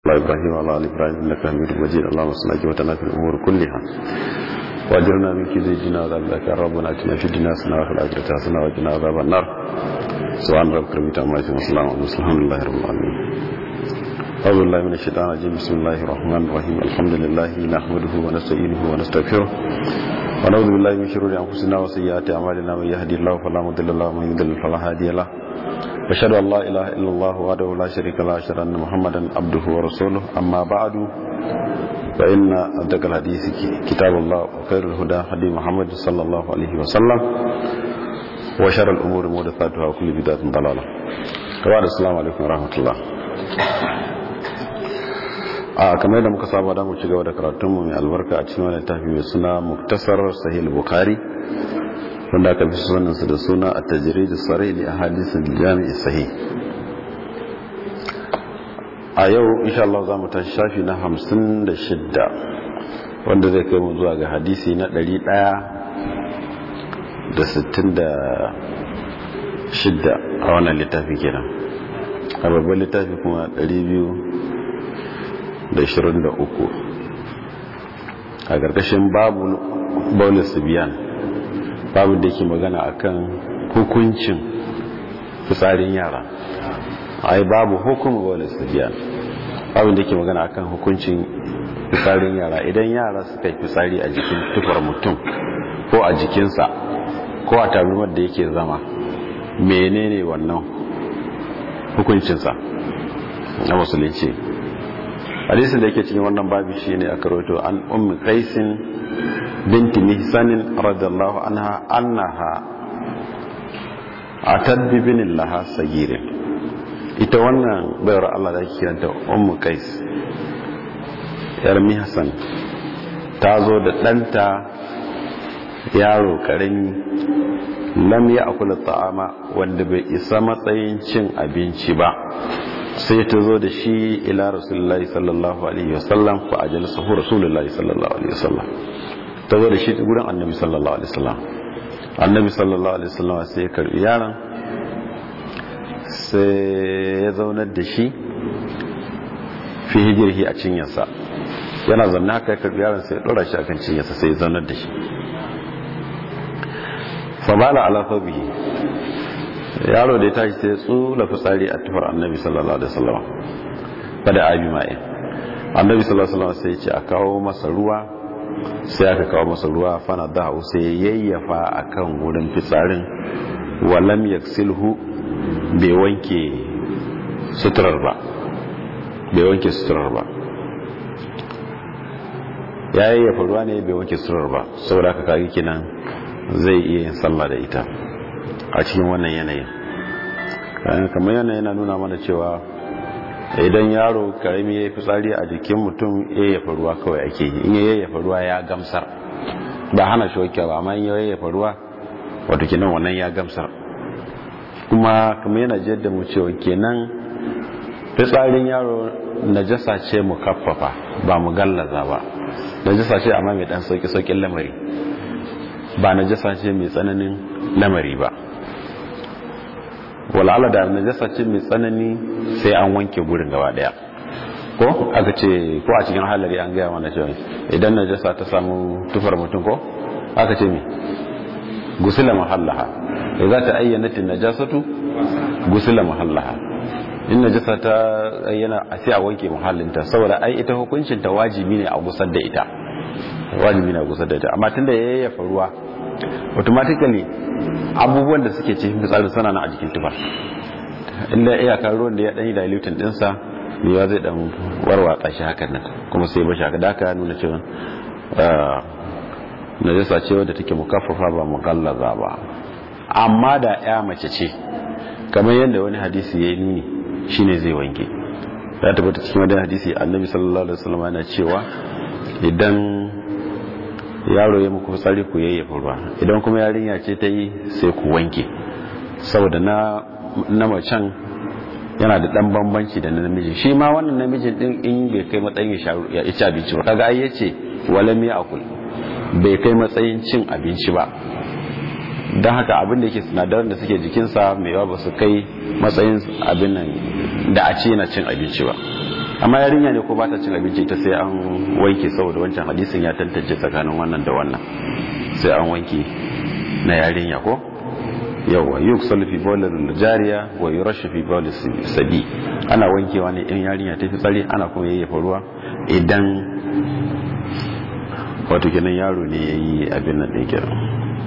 الله إبراهيم وعلى آل إبراهيم إنك حميد مجيد اللهم صل وسلم في الأمور كلها واجرنا من كيد الدنيا وعذاب الآخرة ربنا آتنا في الدنيا حسنة وفي الآخرة حسنة وقنا عذاب النار سبحان ربك رب العزة عما يصفون وسلام على المرسلين الحمد لله رب العالمين أعوذ بالله من الشيطان الرجيم بسم الله الرحمن الرحيم الحمد لله نحمده ونستعينه ونستغفره ونعوذ بالله من شرور أنفسنا وسيئات أعمالنا من يهدي الله فلا مضل له ومن يضلل فلا هادي له أشهد أن لا إله إلا الله وحده لا شريك له أشهد أن محمدا عبده ورسوله أما بعد فإن أصدق الحديث كتاب الله وخير الهدى هدي محمد صلى الله عليه وسلم وشر الأمور محدثاتها وكل بدعة ضلالة وبعد السلام عليكم ورحمة الله a kamar da muka saba da mu ci gaba da karatunmu mai albarka a cikin wani tafi mai suna muktasar sahih bukhari wanda aka fi sunansa da suna a tajiri da tsare da hadisun jami'i sahi a yau insha Allah za mu tashi shafi na hamsin da shidda wanda zai kai mu zuwa ga hadisi na ɗari ɗaya da sittin da shidda a wannan littafi kenan a babban littafi kuma ɗari biyu da ishirin da uku a ƙarƙashin babu baulis biyan babu da ke magana akan hukuncin fitsarin yara ai babu hukumu wala sabiyan babu da ke magana akan hukuncin fitsarin yara idan yara suka yi fitsari a jikin tufar mutum ko a jikinsa ko a tarumar da yake zama menene wannan hukuncinsa na musulunci hadisin da yake cikin wannan babu shine aka rawaito an ummi qaisin binti mihsanin radiyallahu anha annaha atad bi binin laha sagirin ita wannan bayar Allah da ake kiranta ummu qais yar mihsan ta zo da ɗanta yaro karami lam ya akula ta'ama wanda bai isa matsayin cin abinci ba sai ta zo da shi ila rasulullahi sallallahu alaihi wasallam fa ajalsahu rasulullahi sallallahu alaihi wasallam ta zo da shi gurin annabi sallallahu alaihi wasallam annabi sallallahu alaihi wasallam sai ya karbi yaron sai ya zaunar da shi fi hijirhi a cinyarsa yana zanna haka ya karbi yaron sai ya dora shi akan cinyarsa sai ya zaunar da shi fabala ala fabihi yaro da ya tashi sai ya tsula fitsari a tufar annabi sallallahu alaihi wasallam kada abi ma'in annabi sallallahu alaihi wasallam sai ya ce a kawo masa ruwa sai aka kawo masa ruwa fana da sai yayyafa akan wurin fitsarin walam yaksilhu bai wanke suturar ba bai wanke suturar ba ya yayyafa ruwa ne bai wanke suturar ba saboda aka kagi kinan zai iya yin sallah da ita a cikin wannan yanayin kamar yanayi yana nuna mana cewa idan yaro karami ya yi fitsari a jikin mutum yayyafa ruwa kawai ake yi in ya yayyafa ruwa ya gamsar ba hana shi wakil ba amma in ya yayyafa ruwa wato kenan wannan ya gamsar kuma kamar yana jiyar da mu cewa kenan fitsarin yaro najasa ce mu kaffafa ba mu gallaza ba najasa ce amma mai dan sauki saukin lamari ba najasa ce mai tsananin lamari ba wala'ala da najasa ce mai tsanani sai an wanke gurin gaba daya ko aka ce ko a cikin halari an gaya mana cewa idan najasa ta samu tufar mutum ko aka ce me gusila mahallaha da za ta ayyana tin najasatu gusila mahallaha in najasa ta ayyana a sai a wanke muhallinta saboda ai ita hukuncin ta wajibi ne a gusar da ita wajibi ne a gusar da ita amma tunda yayyafa ruwa automatically abubuwan da suke cikin fitsarin sana na a jikin tufa inda iyakar ruwan da ya ɗanyi dilutin ɗinsa yawa zai ɗan warwatsa shi hakan nan kuma sai bashi haka daka nuna cewa na jasa ce wadda take mukaffafa ba mugallaza ba amma da ya mace ce kamar yadda wani hadisi ya yi nuni shine zai wanke ya tabbata cikin wani hadisi annabi sallallahu alaihi wasallam yana cewa idan yaro ya muku fitsari ku yayyafa ruwa idan kuma yarinya ce ta yi sai ku wanke saboda na na macen yana da dan bambanci da na namiji shi ma wannan namijin din in bai kai matsayin ya ci abinci ba kaga ai yace walam ya akul bai kai matsayin cin abinci ba don haka abin da yake sinadaran da suke jikinsa mai yawa ba su kai matsayin abin nan da a ce yana cin abinci ba amma yarinya ne ko ba ta cin abinci ta sai an wanke saboda wancan hadisin ya tantance tsakanin wannan da wannan sai an wanke na yarinya ko yawa yuksal fi bawlil jariya wa yurashu fi bawlil sabi ana wankewa ne in yarinya ta fi tsari ana kuma yayyafa ruwa idan wato kenan yaro ne yayi abin nan din kenan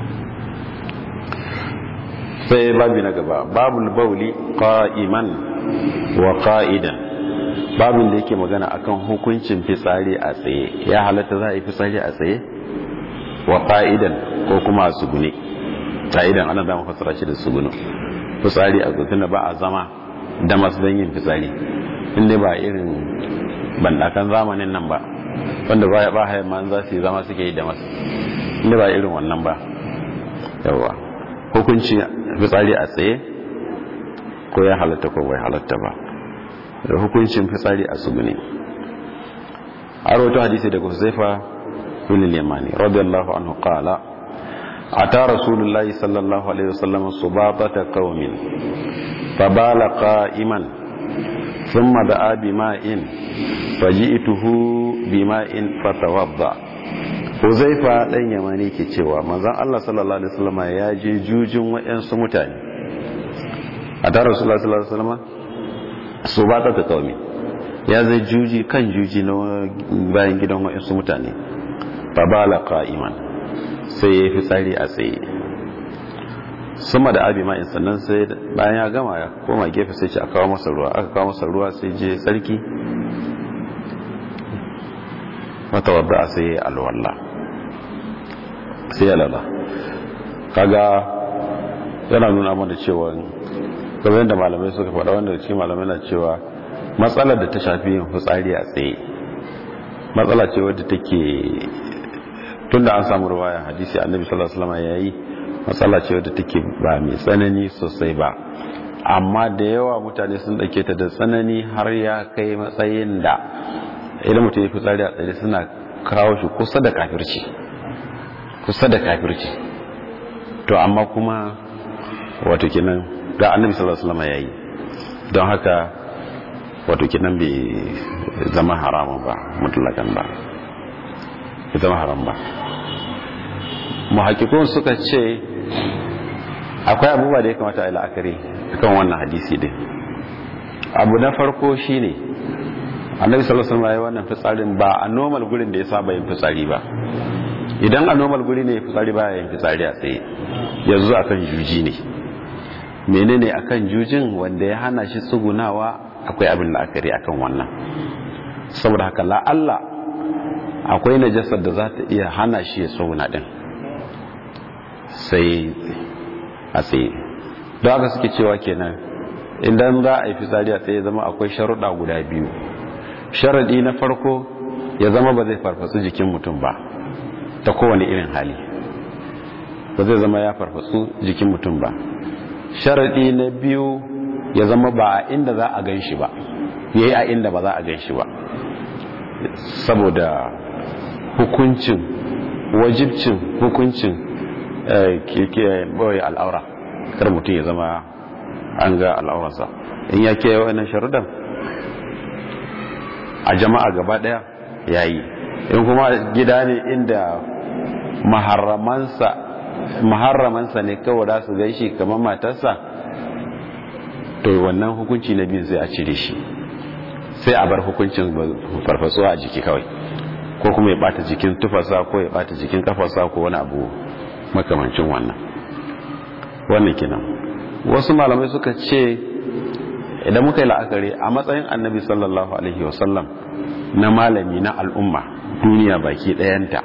sai babu na gaba babul bauli qa'iman wa qa'idan babin da yake magana akan hukuncin fitsari a tsaye ya halatta za a yi fitsari a tsaye wa qa'idan ko kuma a sugune qa'idan ana da fassara shi da sugunu fitsari a tsaye ba a zama da masu don yin fitsari inda ba irin bandakan zamanin nan ba wanda ba ya ba hayan ma za su yi zama suke yi da masu inda ba irin wannan ba yawa hukunci fitsari a tsaye ko ya halatta ko bai halatta ba da hukuncin fitsari a sugune a rawato hadisi daga huzaifa bin yamani radiyallahu anhu qala ata rasulullahi sallallahu alaihi wasallam subabata qaumin fabala qa'iman thumma da'a bima'in faji'tuhu bima'in fatawadda huzaifa dan yamani ke cewa manzon Allah sallallahu alaihi wasallam ya je jujin wayansu mutane ata rasulullahi sallallahu alaihi wasallam su ba ta kaumi ya zai juji kan juji na bayan gidan waɗansu mutane babala qa'iman sai ya fi tsari a tsaye suma da abi ma'in sannan sai bayan ya gama ya koma gefe sai ce a kawo masa ruwa aka kawo masa ruwa sai je tsarki wata wadda sai ya alwallah sai ya lala kaga yana nuna mana cewa kamar yadda malamai suka faɗa wanda cikin malamai na cewa matsalar da ta shafi yin fitsari a tsaye matsala ce wadda take tun da an samu ruwaya hadisi annabi sallallahu alaihi wasallam yayi matsala ce wadda take ba mai tsanani sosai ba amma da yawa mutane sun dake ta da tsanani har ya kai matsayin da idan mutum ya fitsari a tsaye suna kawo shi kusa da kafirci kusa da kafirci to amma kuma wato kenan ga annabi sallallahu alaihi wasallam yayi don haka wato kenan bai zama haramun ba mutlakan ba bai zama haram ba muhakkikun suka ce akwai abubuwa da ya kamata a yi la'akari kan wannan hadisi din abu na farko shine annabi sallallahu alaihi wasallam yayi wannan fitsarin ba a normal gurin da ya saba yin fitsari ba idan a normal guri ne fitsari ba yin fitsari a tsaye yanzu akan juji ne menene akan jujin wanda ya hana shi tsugunawa akwai abin la'akari akan wannan saboda haka la'alla akwai najasar da za ta iya hana shi ya tsuguna din sai a tsaye don haka suke cewa kenan idan za a yi fitsari a tsaye zama akwai sharuɗa guda biyu sharaɗi na farko ya zama ba zai farfatsu jikin mutum ba ta kowane irin hali ba zai zama ya farfatsu jikin mutum ba sharaɗi na biyu ya zama ba a inda za a gan shi ba ya yi a inda ba za a gan shi ba saboda hukuncin wajibcin hukuncin ɓoye al'aura kar mutum ya zama an ga al'aurarsa in ya ke yawan sharudan a jama'a gaba ɗaya ya yi in kuma gida ne inda maharamansa maharramansa ne kawai da su gaishe kamar matarsa to wannan hukunci na biyu sai a cire shi sai a bar hukuncin farfasuwa a jiki kawai ko kuma ya bata jikin tufasa ko ya bata jikin kafarsa ko wani abu makamancin wannan wannan kenan wasu malamai suka ce idan muka yi la'akari a matsayin annabi sallallahu alaihi wasallam na malami na al'umma duniya baki ɗayanta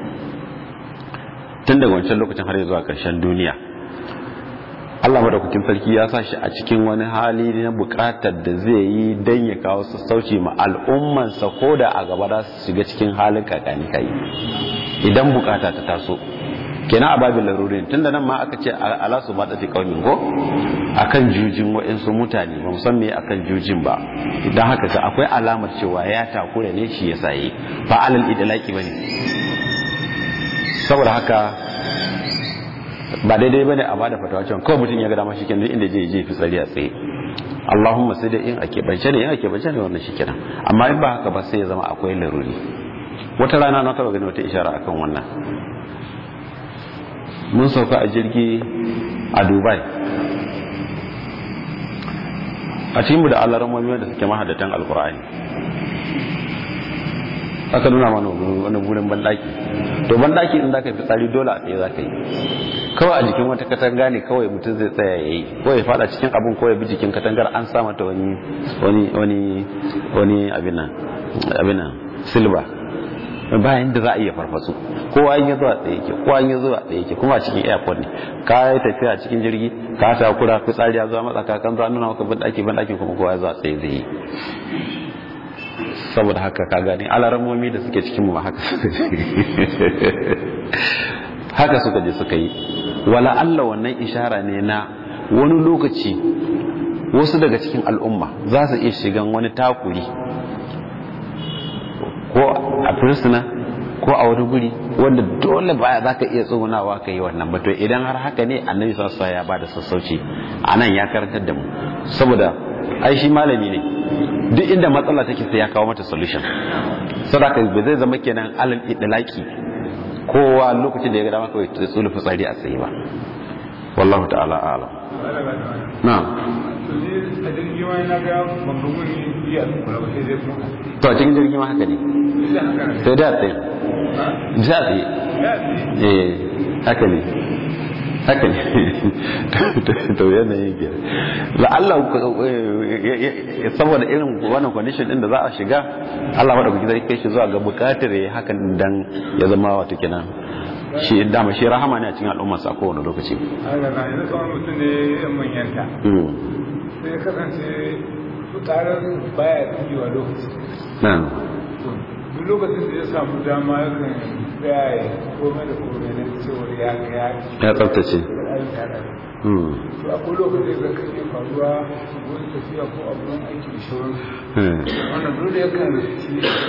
tun daga wancan lokacin har zuwa ƙarshen duniya Allah madaukakin sarki ya sa shi a cikin wani hali na buƙatar da zai yi don ya kawo sassauci ma al'ummansa ko da a gaba za su shiga cikin halin kakani kai idan bukata ta taso kenan a babin larurin tunda nan ma aka ce ala su ba tafi kaumin ko akan jujin wa'insu mutane ba musan me akan jujin ba idan haka ga akwai alamar cewa ya takura ne shi ya saye ba alal idalaki bane saboda haka ba daidai bane a bada fatawa cewa kawai mutum ya ga dama shikenan inda je je fitsari a tsaye Allahumma sai da in ake bance ne in ake bance ne wannan shikenan amma in ba haka ba sai ya zama akwai laruri wata rana na taba gani wata ishara akan wannan mun sauka a jirgi a Dubai a cikin mu da Allah ramomi da suke mahadatan alkur'ani aka nuna mana wani gurin bandaki to bandaki in zaka fi tsari dole a tsaye zaka yi kawai a jikin wata katanga ne kawai mutum zai tsaya yayi ko ya fada cikin abun ko ya bi jikin katangar an sa mata wani wani wani wani abin nan abin nan silba bayan da za a iya farfasu kowa in ya zuwa tsaye yake kowa in ya zuwa tsaye yake kuma a cikin airport ne ka yi tafiya a cikin jirgi ka ta kura fitsari ya zuwa matsaka kan zuwa nuna maka bandaki bandaki kuma kowa ya zuwa tsaye zai yi saboda haka ka gani alaramomi da suke cikin mu haka haka suka je suka yi wala Allah wannan ishara ne na wani lokaci wasu daga cikin al'umma za su iya shigan wani takuri ko a firsuna ko a wani guri wanda dole baya za ka iya tsugunawa ka yi wannan ba to idan har haka ne annabi sassa ya ba da sassauci a nan ya karantar da mu saboda ai shi malami ne duk inda matsala take sai ya kawo mata solution sadaka ba zai zama kenan alal idlaki kowa lokacin da ya ga dama kawai ta tsulu fitsari a tsaye ba wallahu ta'ala a'lam na'am to a cikin jirgin ma haka ne sai da tsaye da tsaye eh haka ne haka ne to yanayin ke la'alla saboda irin wannan condition din da za a shiga Allah madaukaki zai kai shi zuwa ga bukatar ya hakan dan ya zama wato kenan shi dama shi rahama ne a cikin al'ummar sa kowane lokaci Allah na yanzu tsawon mutum ne yan manyanta sai ya kasance fitarar baya tsigewa lokaci na'am duk lokacin da ya samu dama ya kan tsaya ya komai da komai na cewar ya ya ya tsaftace to akwai lokacin da kan iya faruwa wani tafiya ko abun aiki da shauran wannan dole ya kan ci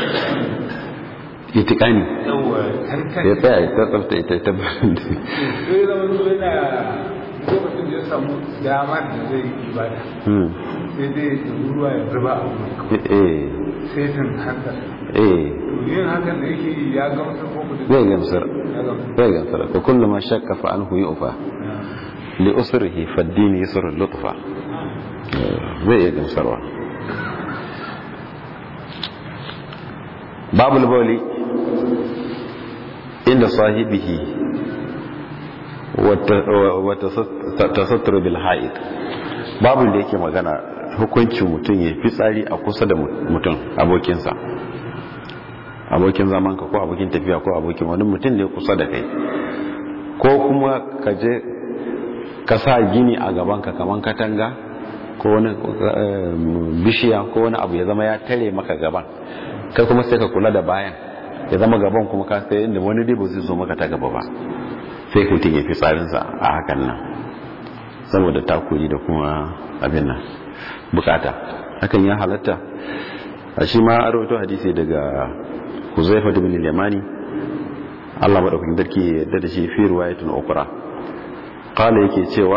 itikani yawa tantan ya tsaya ya tsafta ita ta sai zama so yana lokacin da ya samu dama da zai yi ibada sai dai ya ruwa ya zuba a wuri eh sai tun hankali eh to yin hakan da yake yi ya gamsar ko mutum zai gamsar ya gamsar zai gamsar ko kullu ma shakka fa anhu yu'fa li usrihi fa ad-din yusr lutfa zai iya gamsarwa babul bawli inda sahibihi wa tasattur bil ha'id babul da yake magana hukuncin mutum ya fi tsari a kusa da mutum abokinsa abokin zamanka ko abokin tafiya ko abokin wani mutum ne kusa da kai ko kuma ka je ka sa gini a gabanka kaman katanga ko wani bishiya ko wani abu ya zama ya tare maka gaban kai kuma sai ka kula da bayan ya zama gaban kuma ka sai inda wani dai ba zai zo maka ta gaba ba sai mutum ya fi tsarinsa a hakan nan saboda takuri da kuma abin nan bukata hakan ya halatta a shi ma a rawaito hadisi daga huzaifa da bin yamani Allah madaukakin sarki ya yarda da shi fi riwayatun ukra qala yake cewa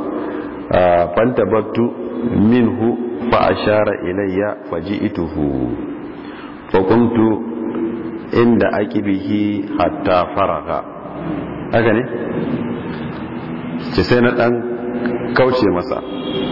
fantabattu minhu fa ashara ilayya faji'tuhu fa kuntu inda aqibihi hatta faraga haka ne ce sai na dan kauce masa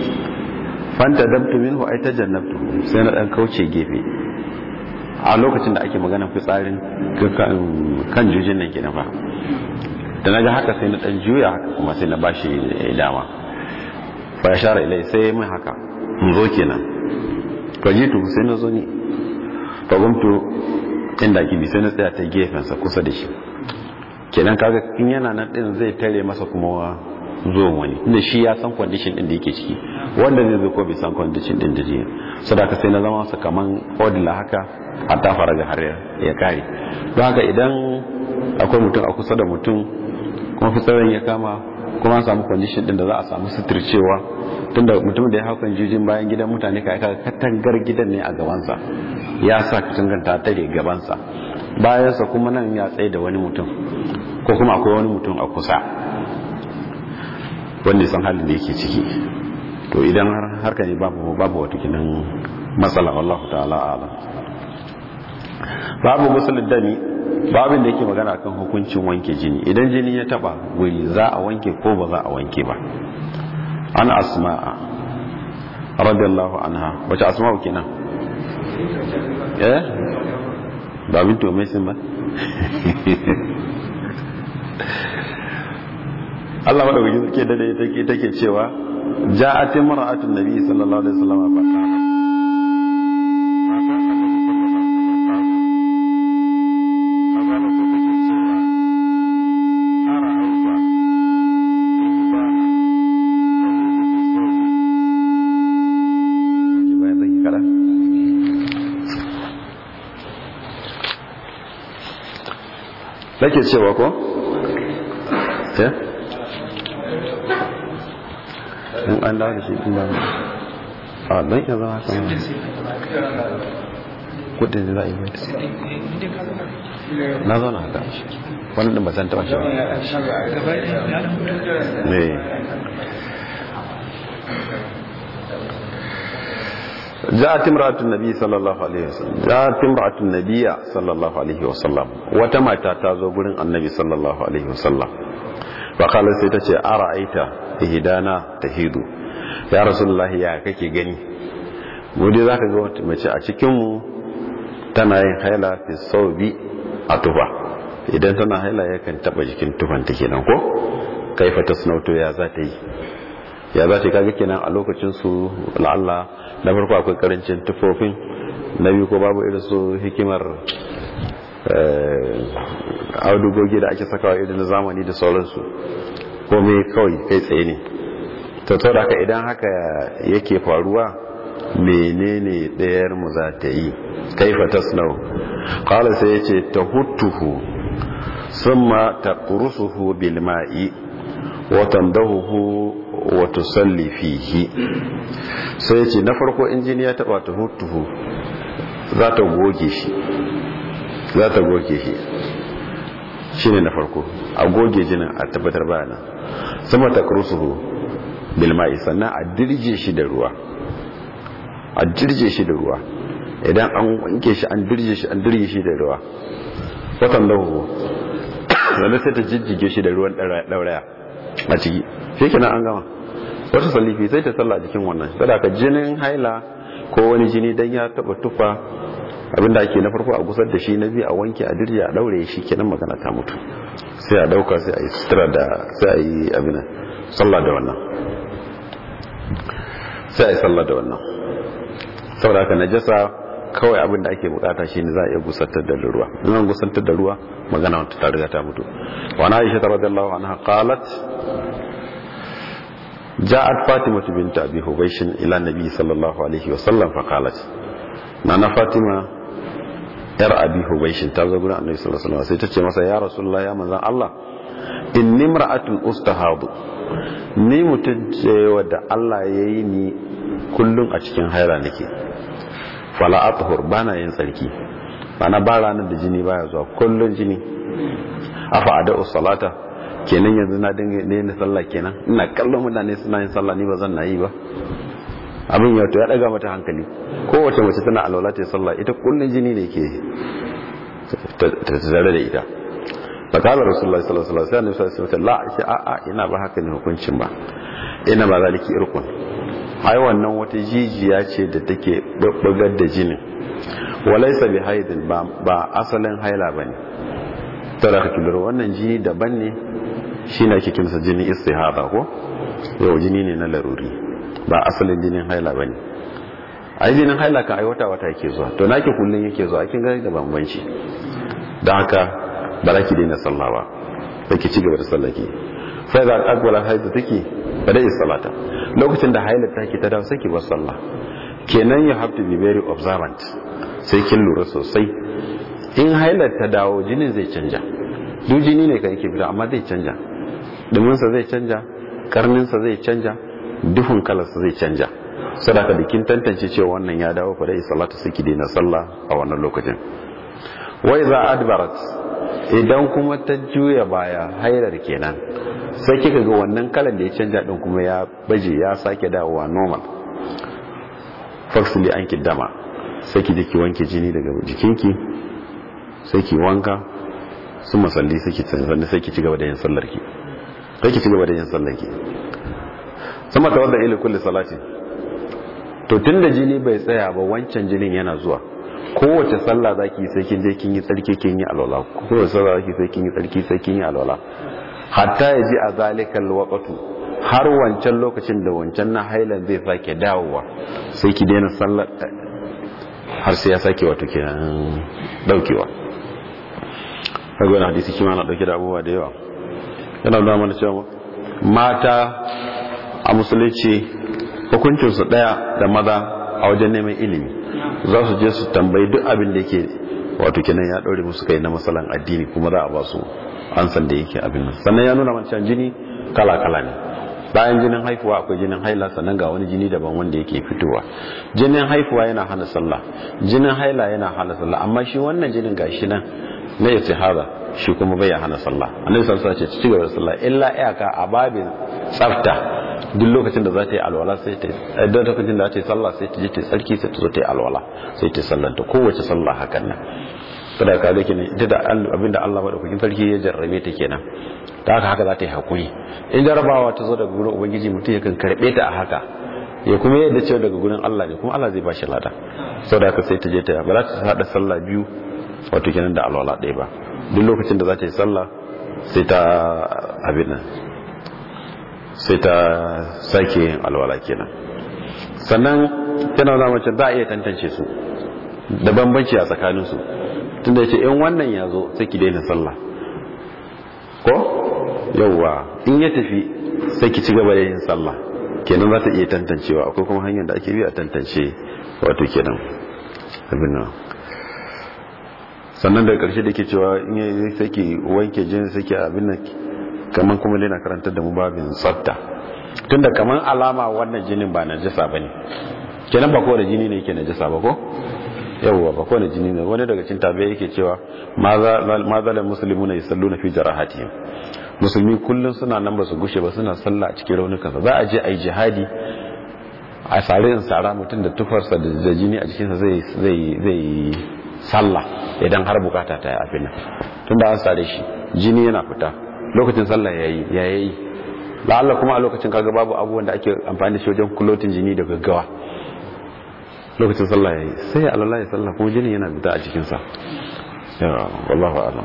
fanta dabtu minhu ay tajannabtu sai na dan kauce gefe a lokacin da ake magana fitsarin kan jujin nan kenan fa da naga haka sai na dan juya haka kuma sai na bashi dama fa ya share ilai sai mai haka in zo kenan fa jitu sai na zo ni fa gumtu inda kibi sai na tsaya ta gefen sa kusa da shi kenan kaga in yana nan din zai tare masa kuma zuwan wani inda shi ya san condition din da yake ciki wanda zai zo ko bai san condition din da jiya sadaka sai na zama sa kaman odila haka har ta fara ga har ya kare don haka idan akwai mutum a kusa da mutum kuma fitsarin ya kama kuma an samu condition din da za a samu suturcewa tunda mutum da ya hau kan jijin bayan gidan mutane ka aika katangar gidan ne a gabansa ya sa katangar ta tare gabansa bayansa kuma nan ya tsaye da wani mutum ko kuma akwai wani mutum a kusa wanda ya san halin da yake ciki to idan har harka ne babu babu wata kinan matsala wallahu ta'ala alam babu musulun dami babin da yake magana akan hukuncin wanke jini idan jini ya taba guri za a wanke ko ba za a wanke ba an asma'a radiyallahu anha wace asma'u kenan eh ba bintu mai sun ba Allah madaukakin suke da take take cewa ja'at imra'atun nabi sallallahu alaihi wasallam fa qalat nake cewa ko? eh? in an dawo da shi kuma a don ya zama haka kudin da za a yi mai na zauna haka wani ɗin ba san taɓa shi ba ne جاءت امرأة النبي صلى الله عليه وسلم جاءت امرأة النبي صلى الله عليه وسلم وتما تاتازو غورين النبي صلى الله عليه وسلم فقال sai tace ara'aita ihdana tahidu ya rasulullah ya kake gani mu dai zaka ga wata mace a cikin mu tana yin haila fi sawbi a tufa idan tana haila yakan taba jikin tufan ta kenan ko kaifa tasnauto ya za ta yi ya za ta kaga kenan a lokacin su la'alla na farko akwai karancin tufofin na biyu ko babu irin su hikimar audugogi da ake sakawa irin na zamani da sauransu komai kawai kai tsaye ne ta da haka idan haka yake faruwa menene ɗayar mu za ta yi kaifa tasnau qala sai yace tahuttuhu summa taqrusuhu bil ma'i wa tandahuhu wa tusalli fihi sai yace na farko injiniya ta bata hutuhu za ta goge shi za ta goge shi shine na farko a goge jinin a tabbatar bayana sama ta kursuhu bil ma'i sannan a dirje shi da ruwa a dirje shi da ruwa idan an wanke shi an dirje shi an dirje shi da ruwa watan lahu sannan sai ta jijjige shi da ruwan dauraya a ciki shi kenan an gama wata salifi sai ta salla jikin wannan sadaka jinin haila ko wani jini dan ya taba tufa abinda ake na farko a gusar da shi na biyu a wanke a dirje a daure shi kenan magana ta mutu sai a dauka sai a yi sutura da sai a yi abin sallah da wannan sai a yi sallah da wannan saboda haka najasa kawai abin da ake bukata shine za a iya gusantar da ruwa in an gusantar da ruwa magana wata ta riga ta mutu wa na aisha radiyallahu anha qalat جاءت فاطمة بنت أبي هبيش إلى النبي صلى الله عليه وسلم فقالت نانا فاطمة ير أبي هبيش تازو قلنا النبي صلى الله عليه وسلم سيتتش مسا يا رسول الله يا مزان الله إني امرأة أستهاض ni mutum ce wadda Allah ya yi ni kullum a cikin haira nake fala athur bana yin tsarki bana ba ranar da jini baya zuwa kullum jini afa ada salata kenan yanzu na dinga ne sallah kenan ina kallon mutane suna yin sallah ni ba zan na yi ba abin ya to ya daga mata hankali kowace mace tana alwala ta sallah ita kullun jini ne ke tare da ita fa kala rasulullahi sallallahu alaihi wasallam sai annabi sallallahu alaihi wasallam la a a ina ba haka ne hukuncin ba ina ba zaliki irkun ai wannan wata jijiya ce da take babbagar da jinin walaysa bi haidin ba ba asalin haila bane tara ka kidaro wannan jini daban ne shi ne ake kimsa jini istihada ko yau jini ne na laruri ba asalin jinin haila ba ne ai jinin haila kan ai wata wata yake zuwa to nake kullun yake zuwa kin gani da bambanci don haka ba za ki daina sallah ba sai ki ci gaba da sallah ki fa za ka akwala haila take ba da salata lokacin da haila take ta dawo sai ki bar sallah kenan you have to be very observant sai kin lura sosai in haila ta dawo jinin zai canja duk jini ne kan yake fita amma zai canja duminsa zai canja karninsa zai canja duhun kalarsa zai canja sadaka da kin tantance cewa wannan ya dawo fa dai salatu sai ki daina sallah a wannan lokacin wai za adbarat idan kuma ta juya baya hailar kenan sai kika ga wannan kalan da ya canja din kuma ya baje ya sake dawowa normal faksili an dama sai ki je ki wanke jini daga jikinki sai ki wanka sun masalli sai ki sannan sai ki ci gaba da yin sallarki sai ki ci gaba da yin sallarki sama ta wadda ila kulli salati to tunda jini bai tsaya ba wancan jinin yana zuwa kowace sallah zaki sai kin je kin yi tsarki kin yi alwala kowace sallah zaki sai kin yi tsarki sai kin yi alwala hatta yaji a zalikal waqtu har wancan lokacin da wancan na hailan zai sake dawowa sai ki daina sallar har sai ya sake wato kenan daukewa kaga wannan hadisi kima na dauke da abubuwa da yawa yana nuna mana cewa mata a musulunci hukuncinsu daya da maza a wajen neman ilimi za su je su tambayi duk abin da yake wato kenan ya daure musu kai na masalan addini kuma za a ba su ansan da yake abin nan sannan ya nuna mana jini kala kala ne bayan jinin haifuwa akwai jinin haila sannan ga wani jini daban wanda yake fitowa jinin haifuwa yana hana sallah jinin haila yana hana sallah amma shi wannan jinin gashi nan na istihara shi kuma bai hana sallah annabi sallallahu alaihi wasallam ce ci gaba da sallah illa iyaka a babin tsafta duk lokacin da za ta yi alwala sai ta yi duk lokacin da za ta yi sallah sai ta je ta tsarki sai ta zo ta yi alwala sai ta sallanta kowace sallah hakan nan kada ka ga kenan ita da abinda Allah madaukakin sarki ya jarrabe ta kenan ta haka haka za ta yi hakuri in jarabawa ta zo daga gurin ubangiji mutum yakan karbe ta a haka ya kuma yadda cewa daga gurin Allah ne kuma Allah zai ba shi lada saboda haka sai ta je ta ba za ta hada sallah biyu wato kenan da alwala ɗaya ba duk lokacin da za ta yi sallah sai ta abin nan sai ta sake yin alwala kenan sannan tana zama mace za a iya tantance su da bambanci a tsakaninsu tunda ya ce in wannan ya zo sai ki daina sallah ko yauwa in ya tafi sai ki ci gaba da yin sallah kenan za ta iya tantancewa akwai kuma hanyar da ake bi a tantance wato kenan abin nan sannan daga karshe da ke cewa in ya sai ki wanke jini sai ki abin nan kamar kuma dai na karantar da mu babin tsafta tunda kamar alama wannan jinin ba najasa bane kenan ba kowane jini ne yake najasa ba ko yawwa ba kowane jini ne wani daga cikin tabi'a yake cewa ma zalar musulmi na yusallu na fi jarahatihim musulmi kullum suna nan ba su gushe ba suna sallah a cikin raunukansa za a je a yi jihadi a sare in sara mutum da tufarsa da jini a jikinsa zai zai sallah idan har bukata ta yi afin nan tunda an sare shi jini yana fita lokacin sallah yayi ya yayi la'alla kuma a lokacin kaga babu abubuwan da ake amfani da shi wajen kulotin jini da gaggawa lokacin sallah yayi sai ya Allah ya sallah kuma jini yana fita a cikin sa ya wallahu a'lam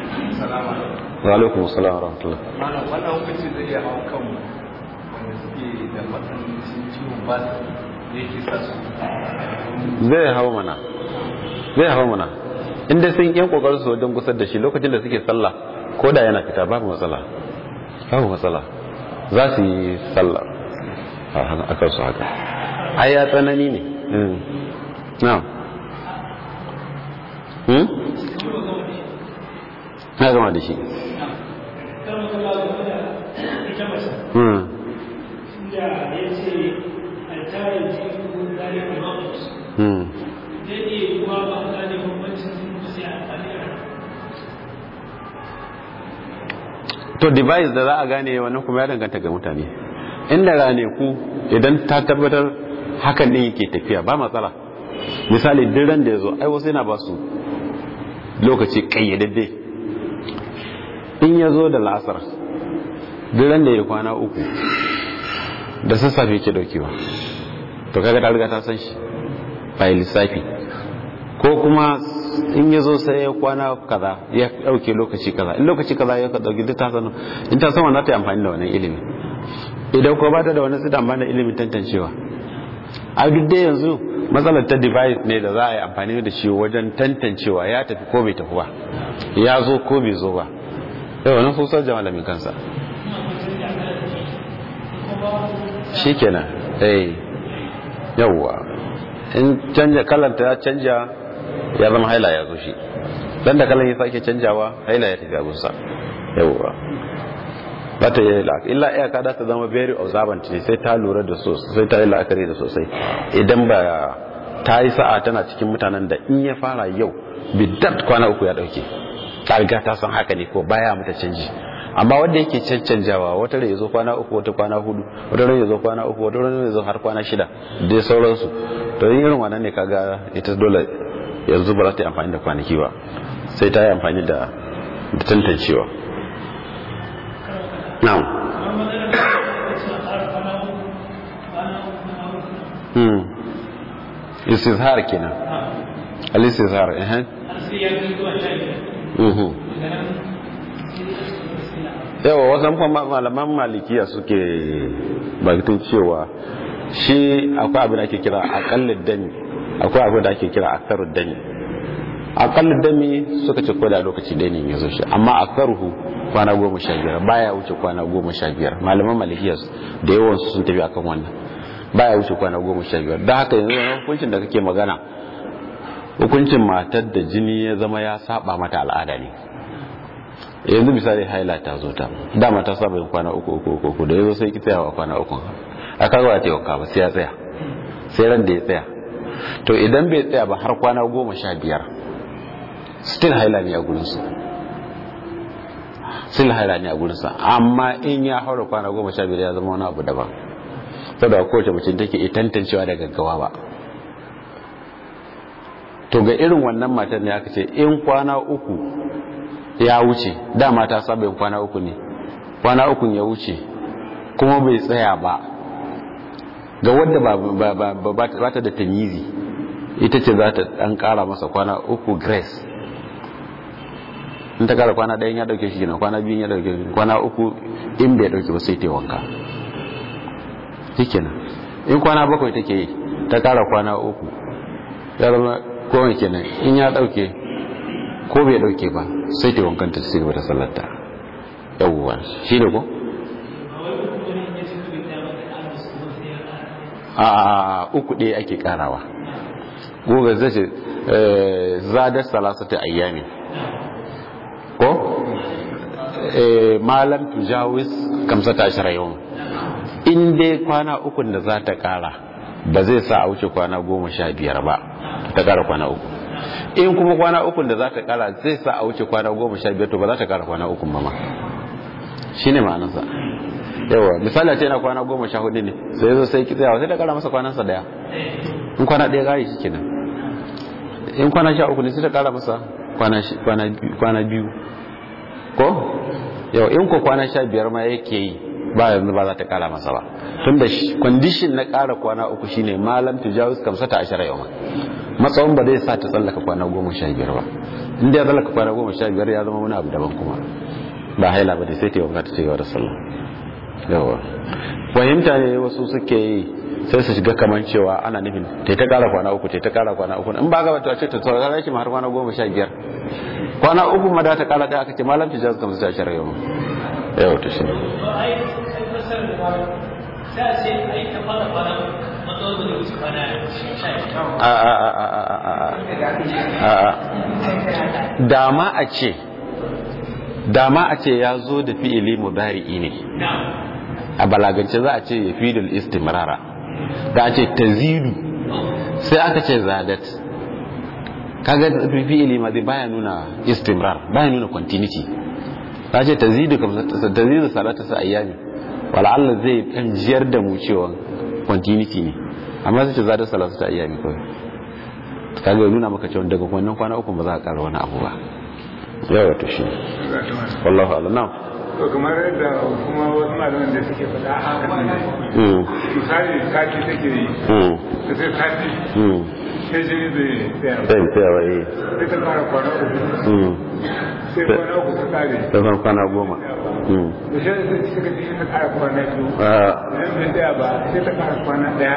wa alaikum assalam wa rahmatullah malam wannan hukunci zai iya hawa kan wanda suke da matsanancin ciwon ba da yake sa su zai hawa mana zai hawa mana inda sun yan kokarin su wajen gusar da shi lokacin da suke sallah ko da yana fita babu matsala babu matsala za su yi sallah a kansu haka ai ya tsanani ne na na gama da shi Hmm. to device da za a gane wannan kuma ya danganta ga mutane inda rane ku idan ta tabbatar hakan din yake tafiya ba matsala misali duk ran da ya zo ai wasu yana ba su lokaci kayyadadde in ya zo da la'asar duk ran da ya kwana uku da sassafe ke daukewa to kaga ta riga ta san shi ba lissafi ko kuma in ya zo sai ya kwana kaza ya dauke lokaci kaza in lokaci kaza ya dauki duk ta sanu in ta san wannan ta yi amfani da wannan ilimi idan ko ba ta da wani su amfani da ilimin tantancewa a duk dai yanzu matsalar ta device ne da za a yi amfani da shi wajen tantancewa ya tafi ko bai tafi ba ya zo ko bai zo ba yau wani sosar da malamin kansa shi kenan eh yawwa in canja kalanta ya canja ya zama haila ya zo shi dan da kalan ya sake canjawa haila ya tafi abunsa yawwa ba ta yi la'akari illa iyaka da ta zama very observant ne sai ta lura da sosai sai ta yi la'akari da sosai idan ba ta yi sa'a tana cikin mutanen da in ya fara yau bidat kwana uku ya dauke ta riga ta san haka ne ko baya mata canji amma wanda yake cancanjawa wata rai ya zo kwana uku wata kwana hudu wata rai ya zo kwana uku wata rai ya zo har kwana shida dai sauransu to yin irin wannan ne kaga ita dole yanzu ba za ta yi amfani da kwanaki ba sai ta yi amfani da tantancewa na'am hmm istizhar kenan al-istizhar eh yawa wasan kuma malaman malikiya suke bakin cewa shi akwai abin da ake kira akallin dami akwai abin da ake kira akarun dami akallin dami suka ce ko da lokaci ɗaya ne ya zo shi amma akaruhu kwana goma sha biyar baya wuce kwana goma sha biyar malaman malikiya da yawan sun tafi akan wannan baya wuce kwana goma sha biyar da haka yanzu hukuncin da kake magana hukuncin matar da jini ya zama ya saba mata al'ada ne yanzu misali haila ta zo ta dama ta saba yin kwana uku uku uku uku da yazo sai ki tsayawa kwana uku a kaga ba ta wanka ba sai ya tsaya sai ran da ya tsaya to idan bai tsaya ba har kwana goma sha biyar still haila ne a gurinsu still haila ne a gurinsa amma in ya haura kwana goma sha biyar ya zama wani abu daban saboda kowace mace take iya tantancewa da gaggawa ba to ga irin wannan matar ne aka ce in kwana uku ya wuce dama ta saba yin kwana uku ne kwana uku ya wuce kuma bai tsaya ba ga wadda ba ta da tamizi ita ce za ta dan kara masa kwana uku grace in ta kara kwana ɗayan ya dauke shi gina kwana biyun ya dauke shi kwana uku in bai dauke ba sai ta wanka shikenan in kwana bakwai take yi ta kara kwana uku ya zama kowane kenan in ya dauke ko bai dauke ba sai ta wankanta ta cigaba da sallarta yawwa shi ne ko a uku ɗaya ake karawa goga zai ce zadar salasata ayyami ko malam tujawis kamsata ashirin yau in dai kwana ukun da za ta kara ba zai sa a wuce kwana goma sha biyar ba ta kara kwana uku in kuma kwana ukun da za ta kara zai sa a wuce kwana goma sha biyar to ba za ta kara kwana ukun ba ma shi ne ma'anarsa yawa misali a ce na kwana goma sha hudu ne sai zo sai ki tsayawa sai ta kara masa kwanansa daya in kwana ɗaya gari shi kenan in kwana sha uku ne sai ta kara masa kwana biyu ko yau in ko kwana sha biyar ma yake yi ba yanzu ba za ta kara masa ba tun da kwandishin na kara kwana uku shine malam tujawis kamsata ashara yau matsawon ba zai sa ta tsallaka kwana goma sha biyar ba inda ya tsallaka kwana goma sha biyar ya zama wani abu daban kuma ba haila ba da sai ta yi wanka ta cigaba da sallah yawa fahimta ne wasu suke yi sai su shiga kamar cewa ana nufin ta ta kara kwana uku ta ta kara kwana uku in ba ga wata ce ta tsara shi har kwana goma sha biyar kwana uku ma da ta kara da aka ce malam tijaz kamar sa shara yau yau ta shi dama a ce dama a ce ya zo da fi'ili mudari'i ne a balagance za a ce ya fi istimrara da a ce tazidu sai aka ce zadat kaga fi'ili ma zai baya nuna istimrar baya nuna continuity ta ce tazidu tazidu salata sa ayyami wala Allah zai dan jiyar da mu cewa continuity ne amma sai ce zadat salata sa ayyami kawai kaga nuna maka cewa daga wannan kwana uku ba za ka kara wani abu ba yawa to shi wallahu a'lam na'am to kamar yadda kuma wasu malaman da suke faɗa haka ne misali kati take yi ta sai kati sai jini zai tsaya sai tsaya wa yi sai ta fara kwana uku sai kwana uku ta kare ta san kwana goma da shi da suka ji ta kara kwana biyu idan bai tsaya ba sai ta kara kwana ɗaya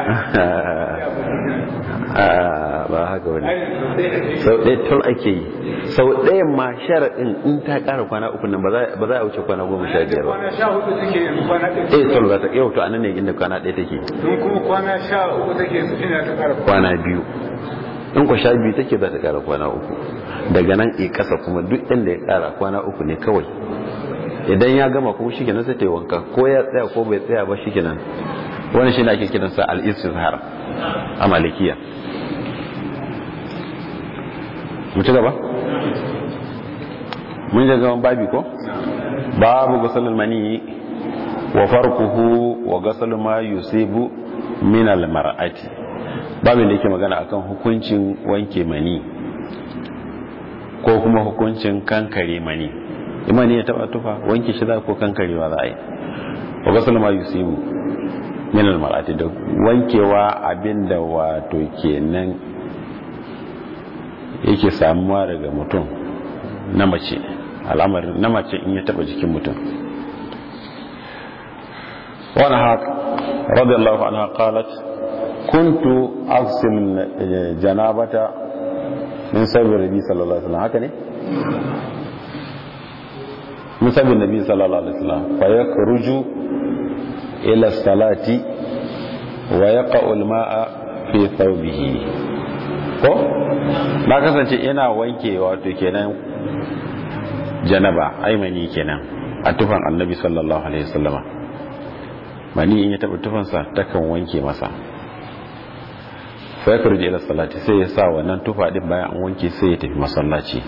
ba haka wani sau ɗaya tun ake yi sau ɗayan ma sharaɗin in ta ƙara kwana uku nan ba za a wuce kwana goma sha biyar ba kwana sha hudu take yanzu kwana ɗaya eh tun za ta yau to anan ne inda kwana ɗaya take tun kuma kwana sha uku take su ina ta kara kwana biyu in ku sha biyu take za ta ƙara kwana uku daga nan i ƙasa kuma duk inda ya ƙara kwana uku ne kawai idan ya gama kuma shi kenan sai ta yi wanka ko ya tsaya ko bai tsaya ba shi kenan wani shi ne ake kiransa al-istizhar a malikiya mu ci gaba mun je gaban babi ko babu gusalul mani wa farkuhu wa gasal ma yusibu min al mar'ati babu da yake magana akan hukuncin wanke mani ko kuma hukuncin kankare mani imani ya taba tufa wanke shi za ko kankarewa za a yi wa gasal ma yusibu min al mar'ati da wankewa abinda wato kenan yake samuwa daga mutum na mace al'amarin na mace in ya taba jikin mutum wani haka radiyallahu anha qalat kuntu aghsil janabata min sabbi nabi sallallahu alaihi wasallam haka ne min sabbi nabi sallallahu alaihi wasallam fa yakhruju ila salati wa yaqa'u al-ma'a fi thawbihi ko na kasance ina wanke wato kenan janaba aimani kenan a tufan annabi sallallahu alaihi wasallama mani in ya taba tufansa takan wanke masa fa ya kurje ila salati sai ya sa wannan tufa din bayan an wanke sai ya tafi masallaci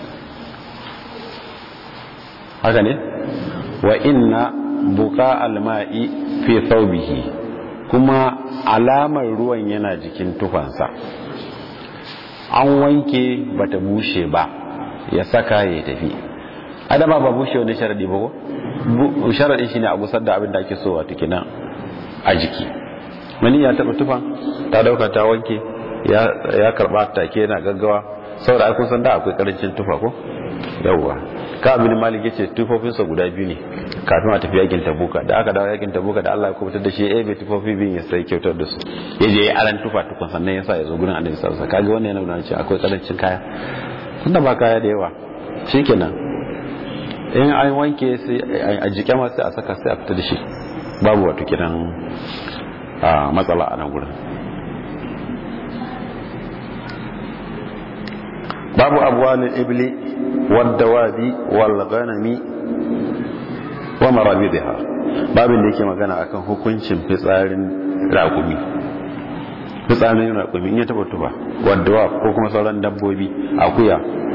haka ne wa inna buqa alma'i fi thawbihi kuma alamar ruwan yana jikin tufansa an wanke bata bushe ba ya saka ya tafi adama ba bushe wani sharadi ba ko sharadin shine a gusar da abin da ake so wato kenan a jiki mani ya taba tufan ta dauka ta wanke ya ya karba take yana gaggawa saboda ai kun san da akwai karancin tufa ko yawwa ka abin malik yace tufofin sa guda biyu ne kafin a tafi yakin tabuka da aka dawo yakin tabuka da Allah ya kubutar da shi eh bai tufofi biyun ya sai kyautar da su yaje ya aran tufa tukun sannan ya sa ya zo gurin annabi sallallahu alaihi wasallam kaga wannan yana nuna cewa akwai karancin kaya tunda ba kaya da yawa shikenan in an wanke sai a jike ma sai a saka sai a fita da shi babu wato kiran matsala a nan gurin babu abuwanin ibli wadda wadi walganami wa marabidiha babin da yake magana akan hukuncin fitsarin raƙumi fitsarin raƙumi in ya taba tuba wadda wa ko kuma sauran dabbobi akuya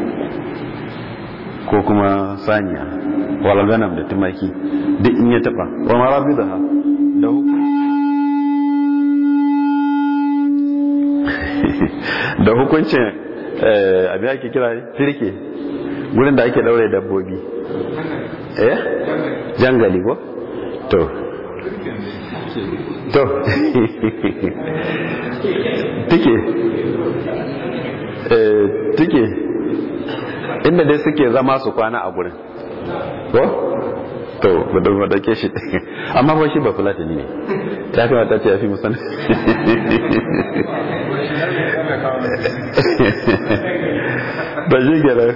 ko kuma saniya walganam da tumaki duk in ya taba wa marabidiha da hukunci da hukuncin abin ake kira firke wurin da ake daure dabbobi eh jangali ko to to tike eh tike inda dai suke zama su kwana a gurin ko to gudun wadake shi amma ba shi ba fulatani ne ta kamata ta yafi musamman ba shi gina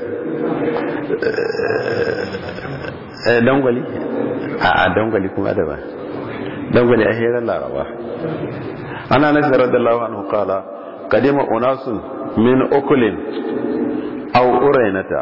dangwali a dangwali kuma da ba dangwali a hirar laraba ana nasi radallahu anhu qala kadima unasun min ukulin aw urainata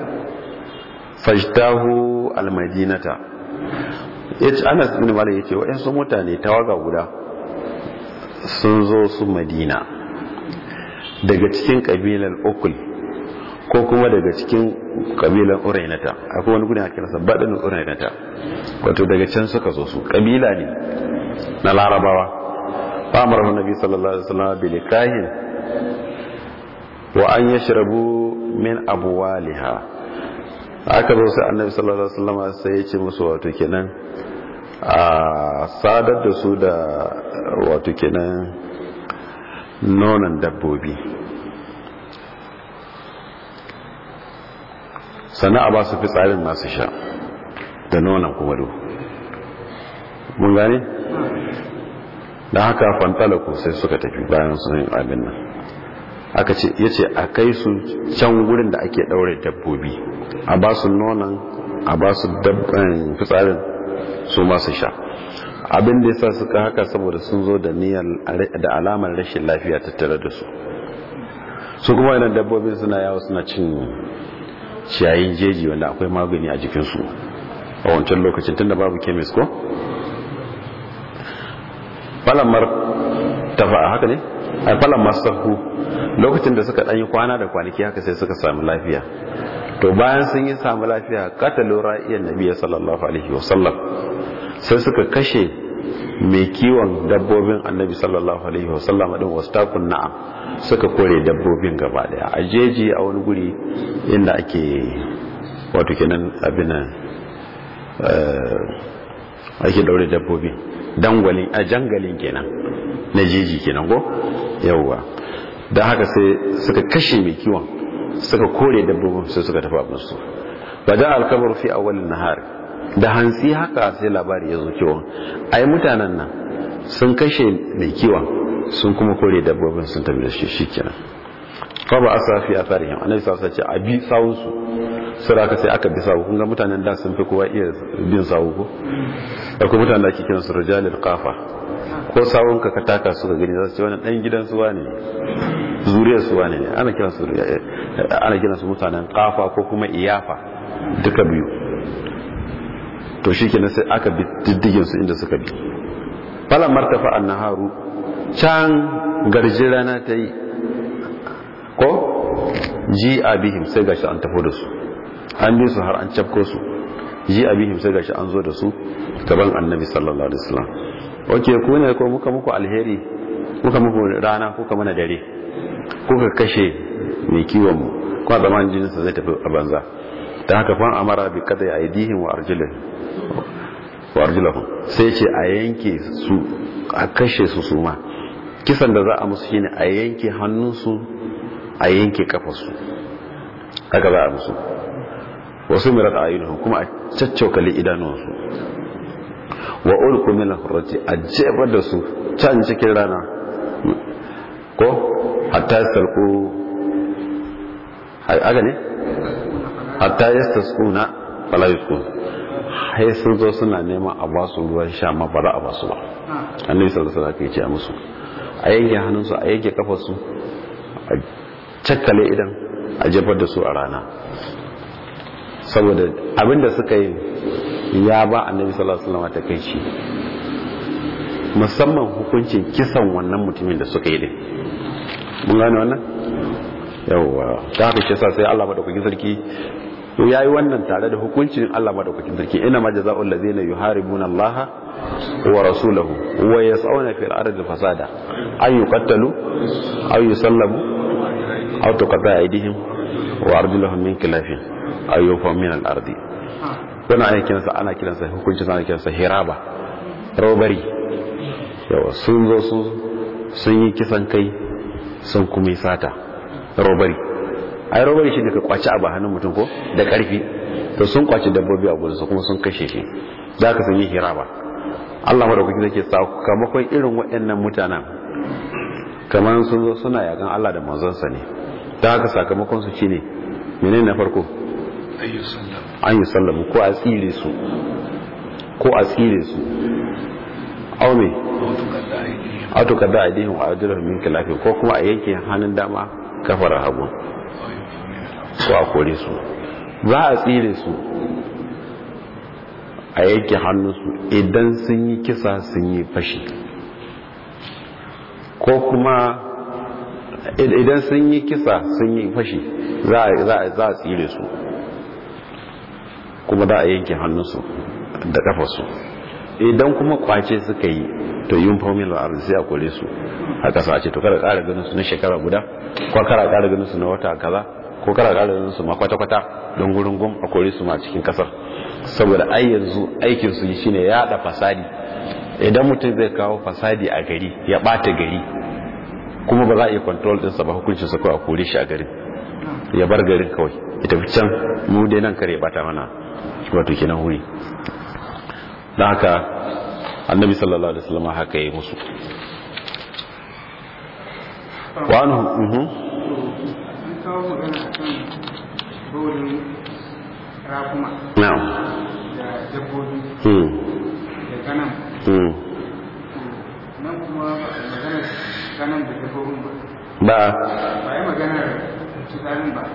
fajtahu almadinata yace Anas ibn Malik yace wayansu mutane tawaga guda sun zo su Madina daga cikin kabilar Ukul ko kuma daga cikin kabilar Urainata akwai wani gudun ake nasa badin Urainata wato daga can suka zo su kabila ne na Larabawa fa amara Nabi sallallahu alaihi wasallam bil kahin wa an yashrabu min abwaliha aka zo sai annabi sallallahu alaihi wasallam sai ya ce musu wato kenan a sadar da su da wato kenan nonon dabbobi sannan a ba su fitsarin masu sha da nonon kuma do mun gane da haka fantalaku sai suka tafi bayan sun abin nan aka ce ya ce a kai su can gurin da ake ɗaure dabbobi a ba su nonon a ba su fitsarin su masu sha abin da yasa suka haka saboda sun zo da niyyar da alamar rashin lafiya tattare da su su kuma yana dabbobin suna yawo suna cin ciyayin jeji wanda akwai magani a jikinsu a wancan lokacin tunda babu kemis ko falamar tafa haka ne a falamar sahu lokacin da suka ɗanyi kwana da kwanaki haka sai suka sami lafiya to bayan sun yi samu lafiya katalu ra'iyan nabi sallallahu alaihi wasallam sai suka kashe mai kiwon dabbobin annabi sallallahu alaihi wasallam din wastakun na'am suka kore dabbobin gaba daya a jeji a wani guri inda ake wato kenan abin ake daure dabbobi dangwalin a jangalin kenan na jeji kenan go yawwa don haka sai suka kashe mai kiwon suka kore dabbobin sai suka tafi abinsu wajen alkabar fi awalin nahari da hantsi haka sai labari ya zo kiwon ai mutanen nan sun kashe mai kiwon sun kuma kore dabbobin sun tafi da shi shi kenan fa ba asa fi atharihim annabi sallallahu alaihi wasallam a bi sawun su sai aka sai aka bi sawu kun ga mutanen da sun fi kowa iya bin sawu ko akwai mutanen da ake kiran su rijalul qafa ko sawun ka ka taka su ga gani za su ce wannan dan gidan su wane zuriyar su wane ana kiran su ana kiran su mutanen qafa ko kuma iyafa duka biyu to shikenan sai aka bi diddigin su inda suka bi falan martafa annaharu can garji rana ta yi ko ji abihim sai gashi an tafo da su an bi su har an cafko su ji abihim sai gashi an zo da su gaban annabi sallallahu alaihi wasallam oke ku ne ko muka muku alheri muka muku rana kuka mana dare kuka kashe mai kiwon mu kuma zaman jinin sa zai tafi a banza ta haka fa amara bi kada ya aidihim wa arjulihim wa arjulahum sai ce a yanke su a kashe su su ma kisan da za a musu shine a yanke hannunsu a yanke kafarsu haka za a musu wasu mirar ayyunuhum kuma a caccaukali idanuwansu wa ulku min al-hurrati a jebar da su can cikin rana ko hatta yastalqu haka ne hatta yastasquna fala yusqun hai sun zo suna neman a ba su ruwan sha ma ba za a ba su ba annabi sallallahu alaihi wasallam ya ce musu a yanke hannunsu a yanke kafarsu a cakkale idan a jefar da su a rana saboda abinda suka yi ya ba annabi sallallahu alaihi wasallam ta kai shi musamman hukuncin kisan wannan mutumin da suka yi din mun gane wannan yawwa ta haka kisa sai Allah madaukakin sarki to yayi wannan tare da hukuncin Allah madaukakin sarki ina ma jazaa'ul ladzina yuharibuna Allah wa rasulahu wa yas'una fil ardi fasada ay yuqtalu aw yusallabu aw tuqata aydihim wa arjuluhum min khilafin aw yufa min al ardi wannan ana kiransa ana kiransa hukuncin ana kiransa hiraba robari yawa sun zo su sun yi kisan kai sun kuma yi sata robari ai robari shi ne ka kwaci abu hannun mutum ko da karfi to sun kwaci dabbobi a gurinsa kuma sun kashe shi za ka sun yi hiraba Allah madaukaki zai ke sakamakon irin waɗannan mutanen kamar sun zo suna yakan Allah da manzonsa ne ta haka sakamakon su shine menene na farko an yi sallamu ko a tsire su ko a tsire su au me autuka da aidihim wa ajrahum min khilafi ko kuma a yanke hannun dama kafar hagu ko a kore su za a tsire su a yanke hannunsu idan sun yi kisa sun yi fashi ko kuma idan sun yi kisa sun yi fashi za a tsire su kuma za a yanke hannunsu da kafarsu idan kuma kwace suka yi to yin formula a sai a kore su a kasa a ce to kada kara ganin su na shekara guda ko kara kara ganin su na wata kaza ko kara kara ganin su ma kwata-kwata don gurin gum a kore su ma cikin kasar saboda ai yanzu aikin su shine ya da fasadi idan mutum zai kawo fasadi a gari ya bata gari kuma ba za a iya control din sa ba hukuncin sa kawai a kore shi a garin ya bar garin kawai ya tafi can mu dai nan kare ya bata mana wato kenan wuri don haka annabi sallallahu alaihi wasallam haka yi musu wani mhm na'am da dabbobi hmm da kanan hmm nan kuma maganar kanan da dabbobin ba ba ba yi maganar tsarin ba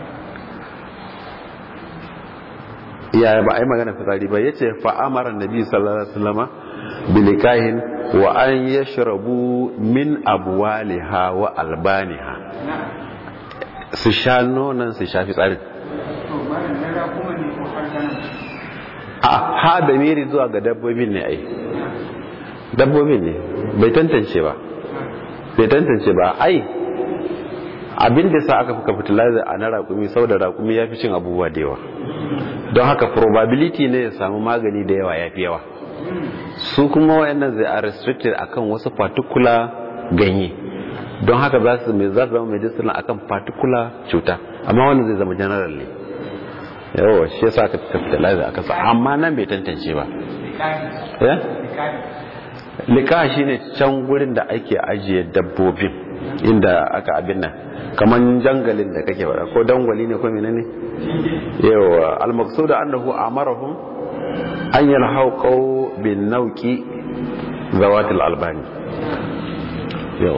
yaya ba a yi magana fitsari ba yace fa amara nabi sallallahu alaihi wasallama bilikahin wa an yashrabu min abwaliha wa albaniha na su sha nonon su sha fitsarin to malam a ha da miri zuwa ga dabbobin ne ai dabbobin ne bai tantance ba bai tantance ba ai abin da sa aka fuka fertilizer a na raƙumi saboda raƙumi ya fi cin abubuwa da yawa don haka probability ne ya samu magani da yawa ya fi yawa su kuma wayannan zai are restricted akan wasu particular ganye don haka za su mai za su zama medicinal akan particular cuta amma wannan zai zama general ne yawa shi yasa aka fertilizer aka sa amma nan bai tantance ba ya lika shine can gurin da ake ajiye dabbobin inda aka abin nan kaman jangalin da kake bada ko dangwali ne ko menene yawa al-maqsud annahu amarahum an yalhaqu bin nauqi zawatil albani yawa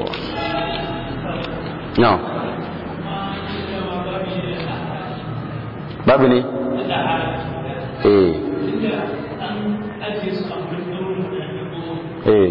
no babu ne eh eh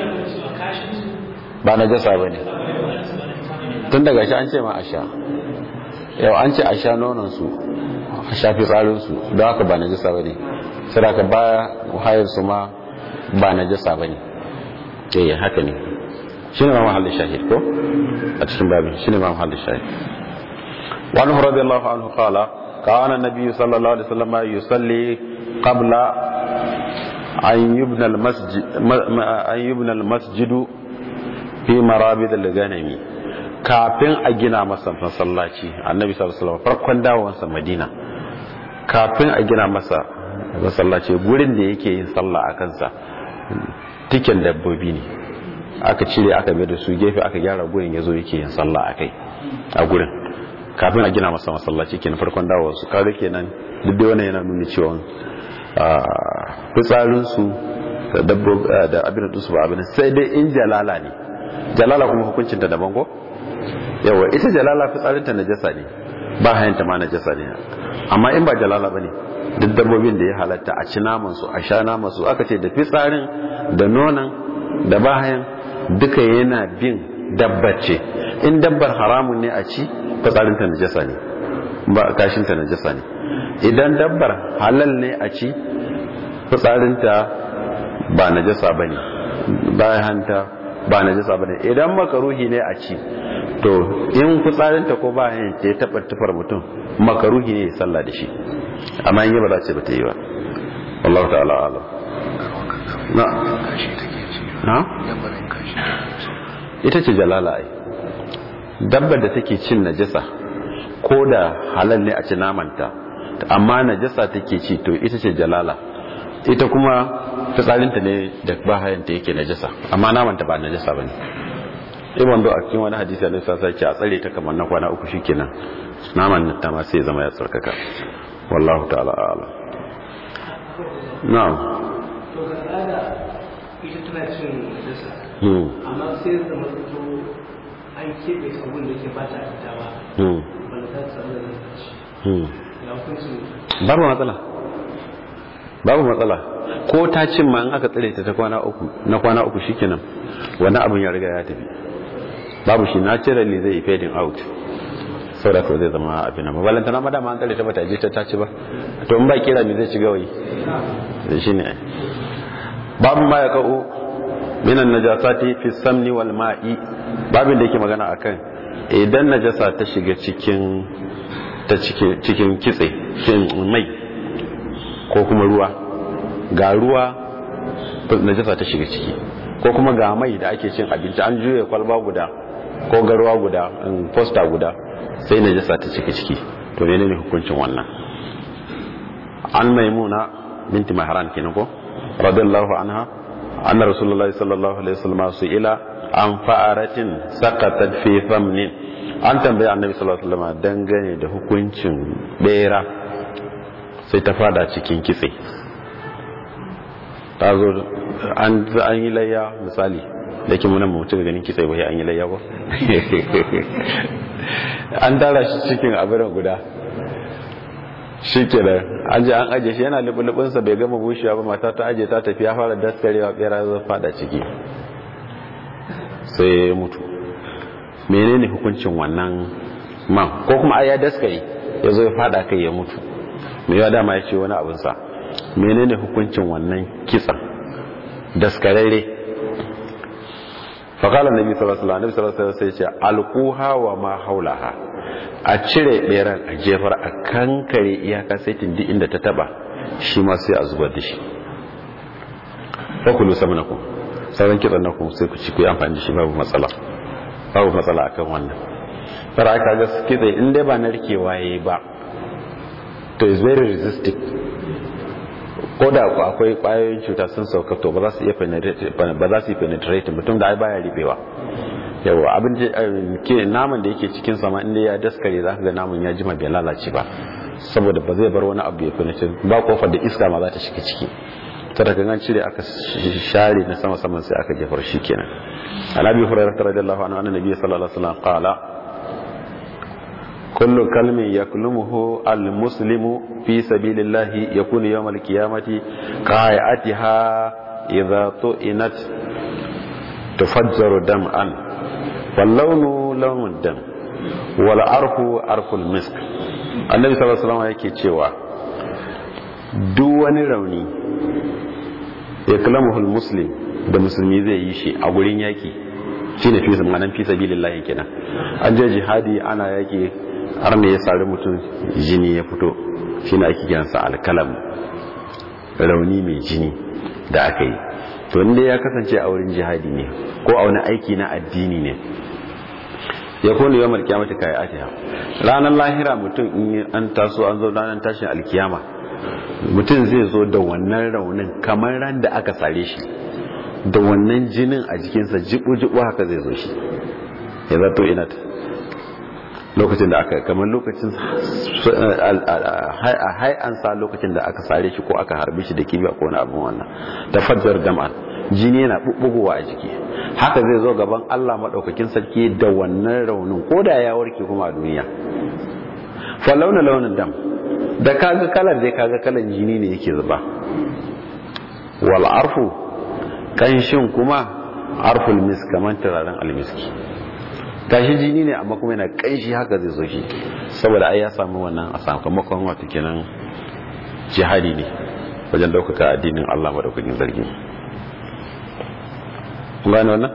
ba na jasa ba ne tun daga shi an ce ma a sha yau an ce a sha nonansu a sha fitsarinsu don haka ba na jasa ba ne sai ka ba hayarsu ma ba na jasa ba ne eh haka ne shi ne ma mahallin shahid ko a cikin babin shi ne ma mahallin shahid wani hurabi Allah anhu kala kawana nabi sallallahu alaihi wasallam yusalli qabla an yubna al-masjid an yubna al-masjidu fi marabid al-ganami kafin a gina masa masallaci annabi sallallahu alaihi wasallam farkon dawowansa madina kafin a gina masa masallaci gurin da yake yin sallah a kansa tiken dabbobi ne aka cire aka mai da su gefe aka gyara gurin yazo yake yin sallah a kai a gurin kafin a gina masa masallaci kenan farkon dawowarsu kaga kenan duk da wannan yana nuna cewa fitsarinsu da dabbobi da abin da su ba abin sai dai in jalala ne jalala kuma hukuncin ta daban ko yawa ita jalala fitsarinta najasa ne ba hayanta ma najasa ne amma in ba jalala bane duk dabbobin da ya halatta a ci naman su a sha naman su aka ce da fitsarin da nonan da bahayan duka yana bin dabbar ce in dabbar haramun ne a ci fitsarinta najasa ne ba kashinta najasa ne idan dabbar halal ne a ci fitsarinta ba najasa bane bayanta ba najasa bane idan makaruhi ne a ci to in fitsarinta ko ba yin ce taɓa tufar mutum makaruhi ne ya sallah da shi amma in yi ba za ce ba ta yi ba wallahu ta'ala alam na na ita ce jalala ai dabbar da take cin najasa ko da halal ne a ci namanta amma najasa take ci to ita ce jalala ita kuma fitsarinta ne da bahayanta yake najasa amma namanta ba najasa bane ibn do a cikin wani hadisi Allah sa ce a tsare ta kamar na kwana uku shikenan naman ta ma sai zama ya tsarkaka wallahu ta'ala a'lam na'am to ga tsada ita tana cin najasa hmm amma sai da mutu an keɓe abun da ke ba ta fita ba hmm ba ta samu da ci hmm ya hukuncin babu matsala babu matsala ko ta cin ma in aka tsare ta ta kwana uku na kwana uku shikenan wani abin ya riga ya tafi babu shi naturally zai fading out saboda ko zai zama abin nan balanta na madama an tsare ta bata je ta taci ba to in ba kira me zai ci gawayi da shi ne babu ma ya ka'u minan najasati fi samni wal ma'i babin da yake magana akan idan najasa ta shiga cikin ta cikin cikin kitse cikin mai ko kuma ruwa ga ruwa najasa ta shiga ciki ko kuma ga mai da ake cin abinci an juya kwalba guda ko ga ruwa guda posta guda sai najasa ta cika ciki to menene hukuncin wannan an maimuna binti mahran kenan ko radiyallahu anha anna rasulullahi sallallahu alaihi wasallam su ila an fa'aratin saqatat fi thamnin an tambaye annabi sallallahu alaihi wasallam dangane da hukuncin bera sai ta fada cikin kitse ta zo an yi layya misali da ke munan mutu ganin kitse bai an yi layya ko an tara shi cikin abin guda shi ke da an ji an aje shi yana lubulubinsa bai gama bushewa ba mata ta aje ta tafi ya fara daskarewa bera zai fada ciki sai ya mutu menene hukuncin wannan man ko kuma ai ya daskare ya zo ya fada kai ya mutu mai yawa dama ya ce wani abinsa menene hukuncin wannan kitsan daskararre faƙalar nabi sallallahu alaihi wasallam sai ce alkuha wa ma haulaha a cire beran a jefar a kankare iyaka sai tindi inda ta taba shi ma sai a zubar da shi fakulu samnakum sauran kitsan naku sai ku ci ku yi amfani da shi babu matsala babu matsala akan wannan fara aka ga kitse in dai ba narkewa yayi ba to is very resistant ko da akwai kwayoyin cuta sun sauka to ba za su iya ba za su yi penetrate mutum da ai baya ribewa yawa abin ke naman da yake cikin sama inda ya daskare za ka ga naman ya jima bai lalace ba saboda ba zai bar wani abu ya penetrate ba kofar da iska ma za ta shiga ciki ta daga an cire aka share na sama saman sai aka jefar shi kenan alabi hurairah radiyallahu anhu annabi sallallahu alaihi wasallam qala كل كلم يكلمه المسلم في سبيل الله يكون يوم القيامة قائعتها إذا طئنت تفجر دمعا واللون لون الدم والعرف عرف المسك النبي صلى الله عليه وسلم yake cewa duk wani rauni ya kalamuhul muslim da musulmi zai yi shi a gurin yaki shine fi zamanin fi sabilillahi kenan an je jihadi ana yaki har ne ya sari mutum jini ya fito shi na ake kiransa alkalam rauni mai jini da aka yi to inda ya kasance a wurin jihadi ne ko a wani aiki na addini ne ya kone yawan alkiyamata kayi atiha ranar lahira mutum in an taso an zo ranar tashin alkiyama mutum zai zo da wannan raunin kamar ran da aka sare shi da wannan jinin a jikinsa jibu-jibu haka zai zo shi ya zato inat lokacin da aka kamar lokacin a hai'ansa lokacin da aka sare shi ko aka harbe shi da kibiya ko wani abin wannan ta fajjar dam'an jini yana bubbugowa a jiki haka zai zo gaban Allah maɗaukakin sarki da wannan raunin ko da ya warke kuma a duniya fa launa launin dam da kaga kalar dai kaga kalan jini ne yake zuba wal arfu kanshin kuma arful misk kaman turaren almiski gashi jini ne amma kuma yana kanshi haka zai zo shi saboda ai ya samu wannan a sakamakon wato kenan jihadi ne wajen daukaka addinin Allah madaukakin zargi gane wannan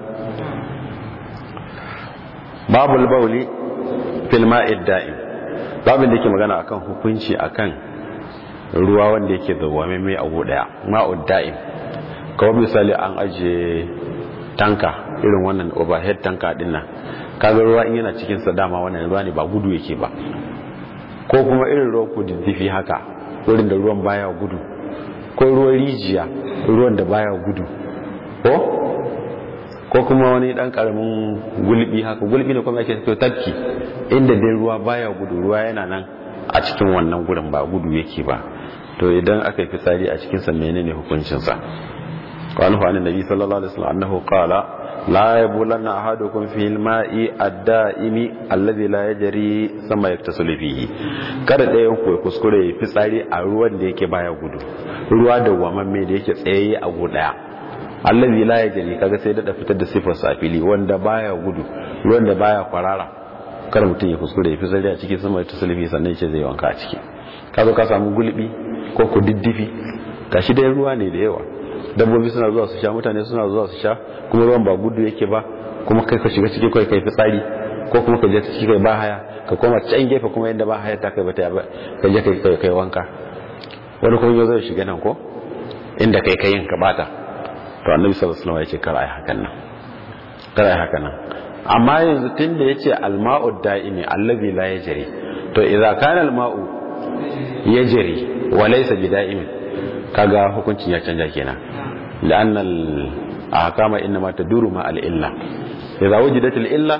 babul bauli fil ma'id da'im babin da yake magana akan hukunci akan ruwa wanda yake zawame mai abu daya ma'ud da'im kawai misali an ajiye tanka irin wannan overhead tanka din nan kaga ruwa in yana cikin sa dama wannan ruwa ne ba gudu yake ba ko kuma irin ruwan kududdufi haka wurin da ruwan baya gudu ko ruwan rijiya ruwan da baya gudu ko ko kuma wani dan karamin gulbi haka gulbi ne kuma yake to tafki inda dai ruwa baya gudu ruwa yana nan a cikin wannan gurin ba gudu yake ba to idan aka yi fitsari a cikin sa menene hukuncin sa قال عن النبي صلى الله عليه وسلم أنه قال لا يبولن أحدكم في الماء الدائم الذي لا يجري ثم يغتسل فيه kada ɗayan ku kuskure fitsari a ruwan da yake baya gudu ruwa da wamamme da yake tsaye a guda allazi la yajri kaga sai da fitar da sifar sa fili wanda baya gudu ruwan da baya kwarara kar mutum ya kuskure fitsari a cikin sama ta sulfi sannan ce zai wanka a ciki ka zo ka samu gulbi ko ku diddifi gashi dai ruwa ne da yawa dabbobi suna zuwa su sha mutane suna zuwa su sha kuma ruwan ba gudu yake ba kuma kai ka shiga ciki kai kai fitsari ko kuma ka je ciki kai ba haya ka koma can gefe kuma yadda ba haya ta kai bata ba ka je kai kai kai wanka wani kuma yau zai shiga nan ko inda kai kai ka bata to annabi sallallahu alaihi wasallam ya ce kar ai hakan nan kar ai hakan nan amma yanzu tunda yace alma'u da'imi allazi la yajri to idza kana alma'u yajri wa laysa bida'imin kaga hukuncin ya canja kenan لأن الأحكام إنما تدور مع الإلة إذا وجدت الإلة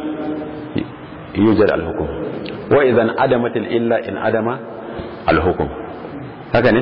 يوجد الحكم وإذا انعدمت الإلة انعدم الحكم هكذا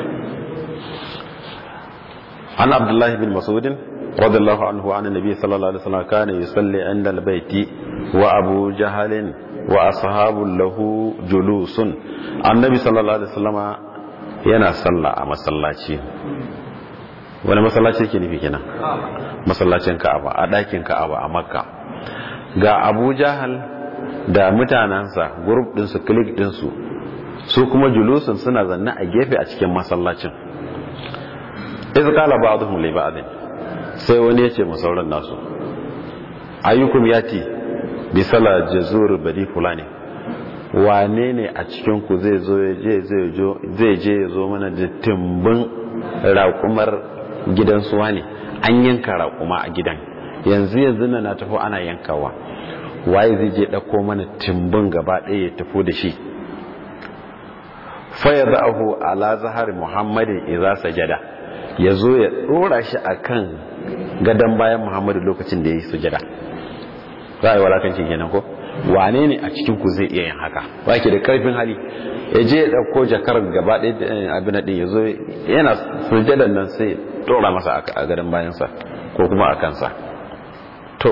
عن عبد الله بن مسعود رضي الله عنه عن النبي صلى الله عليه وسلم كان يصلي عند البيت وأبو جهل وأصحاب له جلوس النبي صلى الله عليه وسلم yana sallah a masallaci wani masallaci ke nufi kenan masallacin ka'aba a ɗakin ka'aba a makka ga abu jahal da mutanensa grup ɗinsu klik ɗinsu su kuma julusun suna zanne a gefe a cikin masallacin iz qala ba'dhum li ba'd sai wani ya ce masauran nasu ayyukum yati bi sala jazur badi fulani wane ne a cikin ku zai zo zai je ya zo mana da timbin raƙumar gidan suwa ne an yanka raƙuma a gidan yanzu yanzu na tafi ana yankawa waye zai je ɗauko mana timbin gaba ɗaya ya tafi da shi faya za'ahu ala zahar muhammadin iza sajada ya zo ya ɗora shi a kan gadon bayan muhammadu lokacin da ya yi sujada za a yi walakancin kenan ko wane ne a cikin ku zai iya yin haka ba ke da karfin hali ya je ya ɗauko jakar gaba ɗaya abin ɗin ya zo yana sujadan nan sai ɗora masa a gadon bayansa ko kuma a kansa to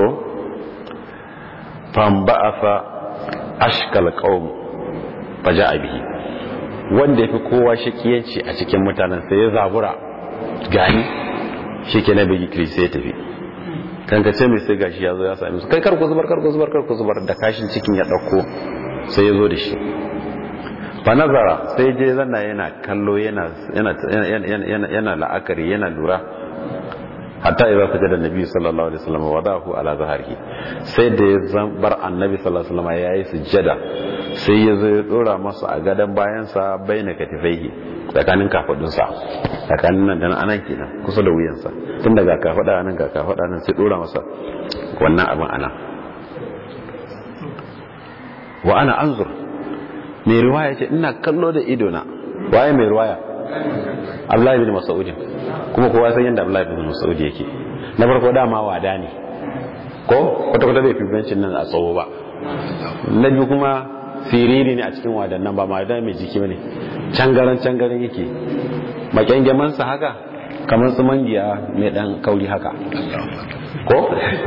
famba'afa ashkal qaum faja'a bihi wanda yafi kowa shakiyanci a cikin mutanen sai ya zabura gani shike na bigi kiri sai ya tafi kan ka ce mai sai gashi ya zo ya sami su kai kar ku zubar kar ku zubar kar ku zubar da kashin cikin ya dauko sai ya zo da shi fa nazara sai je zanna yana kallo yana yana yana la'akari yana lura hatta idza sajada annabi sallallahu alaihi wasallam wadahu ala zahrihi sai da ya bar annabi sallallahu alaihi wasallam yayi sujjada sai ya zo ya dora masa a gadan bayan sa baina katifaihi tsakanin kafadun sa tsakanin nan da nan anan kenan kusa da wuyan sa tun daga kafada nan ga kafada nan sai dora masa wannan abin ana wa ana anzur mai riwaya ce ina kallo da ido na waye mai riwaya Abdullahi bin Mas'ud kuma kowa san yadda Abdullahi bin Mas'ud yake na farko dama wada ne ko kwata kwata bai fi bencin nan a tsawo ba na biyu kuma siriri ne a cikin wadannan ba ma da mai jiki bane cangaran cangaran yake makyangeman sa haka kamar su mangiya mai dan kauri haka ko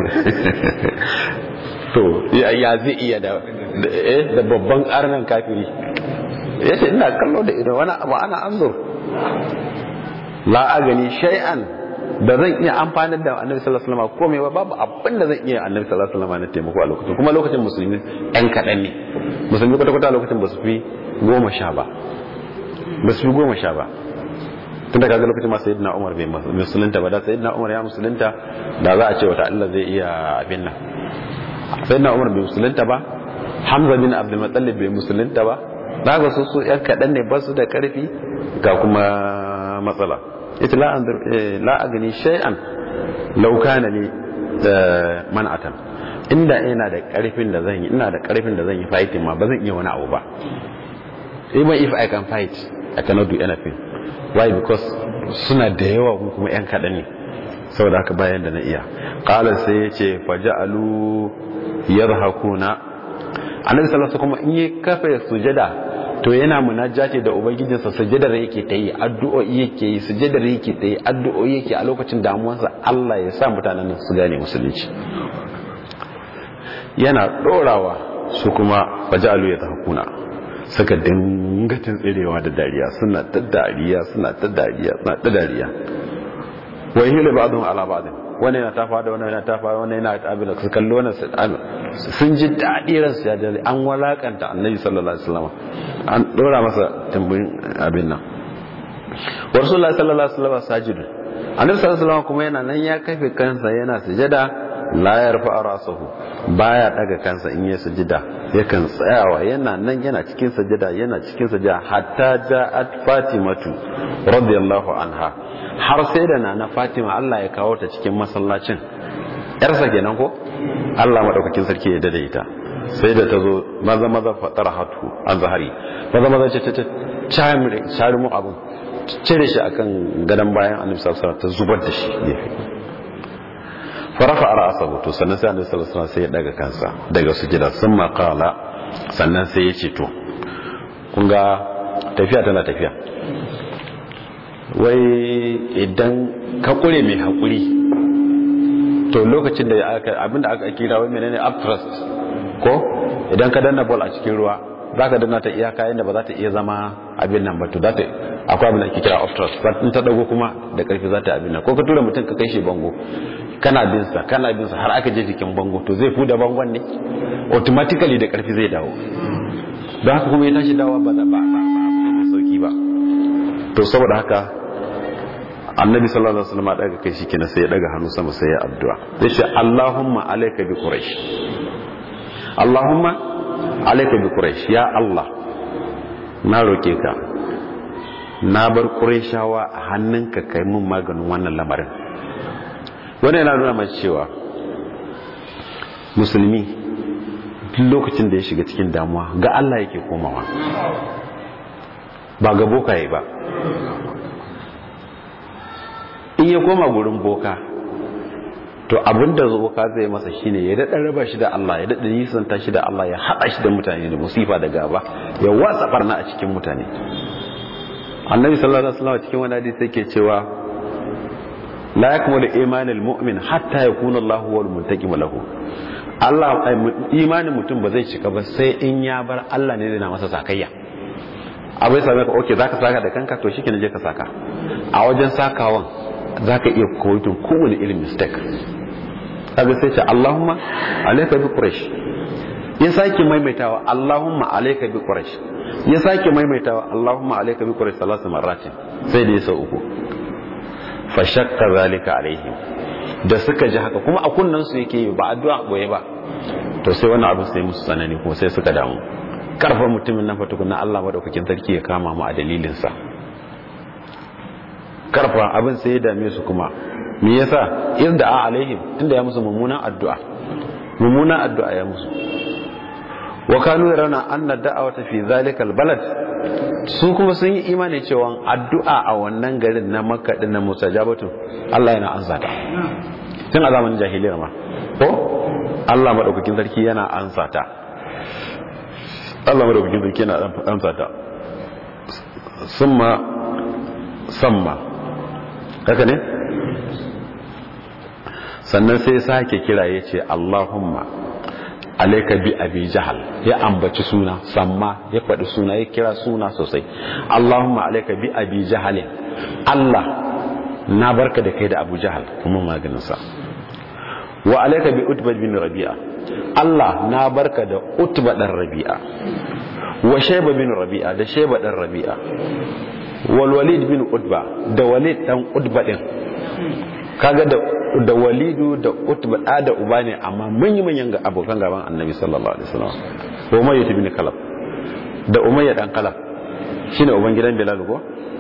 to ya zai iya da da babban arnan kafiri yace ina kallo da ido wani abu ana anzur la agani shay'an da zan iya amfanar da annabi sallallahu alaihi wasallam komai ba babu abin da zan iya annabi sallallahu alaihi wasallam na taimako a lokacin kuma lokacin musulmi ɗan kaɗan ne musulmi kwata kwata lokacin ba su fi goma sha ba ba su fi goma sha ba tun da kaga lokacin ma sayyidina umar bai musulunta ba da sayyidina umar ya musulunta da za a ce wata Allah zai iya abin nan sayyidina umar bai musulunta ba hamza bin abdul muttalib bai musulunta ba daga su su yan kaɗan ne ba su da ƙarfi ga kuma matsala ita la a gani shay'an laukana ne da man'atan inda ina da ƙarfin da zan yi ina da ƙarfin da zan yi fighting ma ba zan iya wani abu ba even if i can fight i cannot do anything why because suna da yawa kuma yan kaɗan ne saboda haka bayan da na iya qala sai ya ce faja'alu yadhakuna annabi sallallahu alaihi kuma in yi kafa sujada to yana munajati da ubangijinsa sujadar yake ta yi addu'o'i yake yi sujadar yake ta yi addu'o'i yake a lokacin damuwarsa Allah ya sa mutanen su gane musulunci yana dorawa su kuma faja'alu ya tahkuna suka dinga tsirewa da dariya suna ta dariya suna ta dariya suna ta dariya wa hilu ba'dhum ala ba'd wani yana tafa da wani yana tafa wani yana abin da su kalli wani sun ji daɗi ransu ya dare an walakanta annabi sallallahu alaihi wasallam an ɗora masa tambayin abin nan wa rasulullahi sallallahu alaihi wasallam sajidu annabi sallallahu alaihi wasallam kuma yana nan ya kafe kansa yana sujada la yarfa rasahu baya daga kansa in ya sujada yakan tsayawa yana nan yana cikin sujada yana cikin sujada hatta ja'at fatimatu radiyallahu anha har sai da nana fatima Allah ya kawo ta cikin masallacin yarsa kenan ko Allah madaukakin sarki ya dade ita sai da ta zo maza maza fatara hatu an zahari maza maza ce ta cari mu abun cire shi akan gadon bayan annabi sallallahu alaihi ta zubar da shi gefe farafa ra'sahu to sannan sai annabi sallallahu alaihi sai ya daga kansa daga sujada sun qala sannan sai ya ce to kun ga tafiya tana tafiya wai idan ka kure mai haƙuri to lokacin da abinda aka kira wai menene upthrust ko idan ka danna ball a cikin ruwa za ka danna ta iyaka yadda ba za ta iya zama abin nan ba to za ta akwai abin da ake kira upthrust in ta dago kuma da karfi za ta abin nan ko ka tura mutum ka kai shi bango kana bin sa kana bin sa har aka je jikin bango to zai fuda bangon ne automatically da karfi zai dawo don haka kuma ya tashi dawa ba ba to saboda haka annabi sallallahu alaihi wasallam daga kai shikenan sai ya daga hannu sama sai ya addu'a sai shi Allahumma alayka bi quraish Allahumma alayka bi quraish ya Allah na roke ka na bar qurayshawa a hannunka kai mun maganin wannan lamarin wannan yana nuna mai cewa musulmi duk lokacin da ya shiga cikin damuwa ga Allah yake komawa ba ga bokaye ba in ya koma gurin boka to abinda boka zai masa shine ya daɗa raba shi da Allah ya daɗa nisanta shi da Allah ya haɗa shi da mutane da musifa da gaba ya watsa barna a cikin mutane annabi sallallahu alaihi wasallam cikin wani hadisi yake cewa la yakmulu imanul mu'min hatta yakuna Allah huwal muntaqim lahu Allah imanin mutum ba zai cika ba sai in ya bar Allah ne na masa sakayya abai same ka okay zaka saka da kanka to shikenan je ka saka a wajen sakawan zaka iya koyotun kowane irin mistake kaga sai ce Allahumma alayka bi quraish ya sake maimaitawa Allahumma alayka bi quraish ya sake maimaitawa Allahumma alayka bi quraish salatu marratin sai da yasa uku fa shakka zalika alaihim da suka ji haka kuma a kunnan su yake yi ba addu'a boye ba to sai wannan abin sai musu tsanani kuma sai suka damu karfa mutumin nan fatukun na Allah madaukakin sarki ya kama mu a dalilin sa karfa abin sai ya dame su kuma me yasa izda a alaihim tunda ya musu mummunan addu'a mummunan addu'a ya musu wa kanu yarana anna da'awata fi zalika albalad su kuma sun yi imani cewa addu'a a wannan garin na makka din na musajabatu Allah yana ansa ta tun a zamanin jahiliyar ma ko Allah madaukakin sarki yana ansa ta Allah madaukakin sarki yana ansa ta summa samma haka ne sannan sai sake kira ya ce Allahumma alaika bi abi jahal ya ambaci suna samma ya faɗi suna ya kira suna sosai Allahumma alaika bi abi jahal Allah na barka da kai da Abu Jahal kuma maganin sa wa alaika bi Utba bin Rabi'a Allah na barka da Utba dan Rabi'a wa Shayba bin Rabi'a da Shayba dan Rabi'a wal Walid bin Utba da Walid dan Utba din kaga da da walidu da utba da da uba ne amma manyan manyan ga abokan gaban annabi sallallahu alaihi wasallam umayya ibn kalab da umayya dan kalab shine uban gidan bilal ko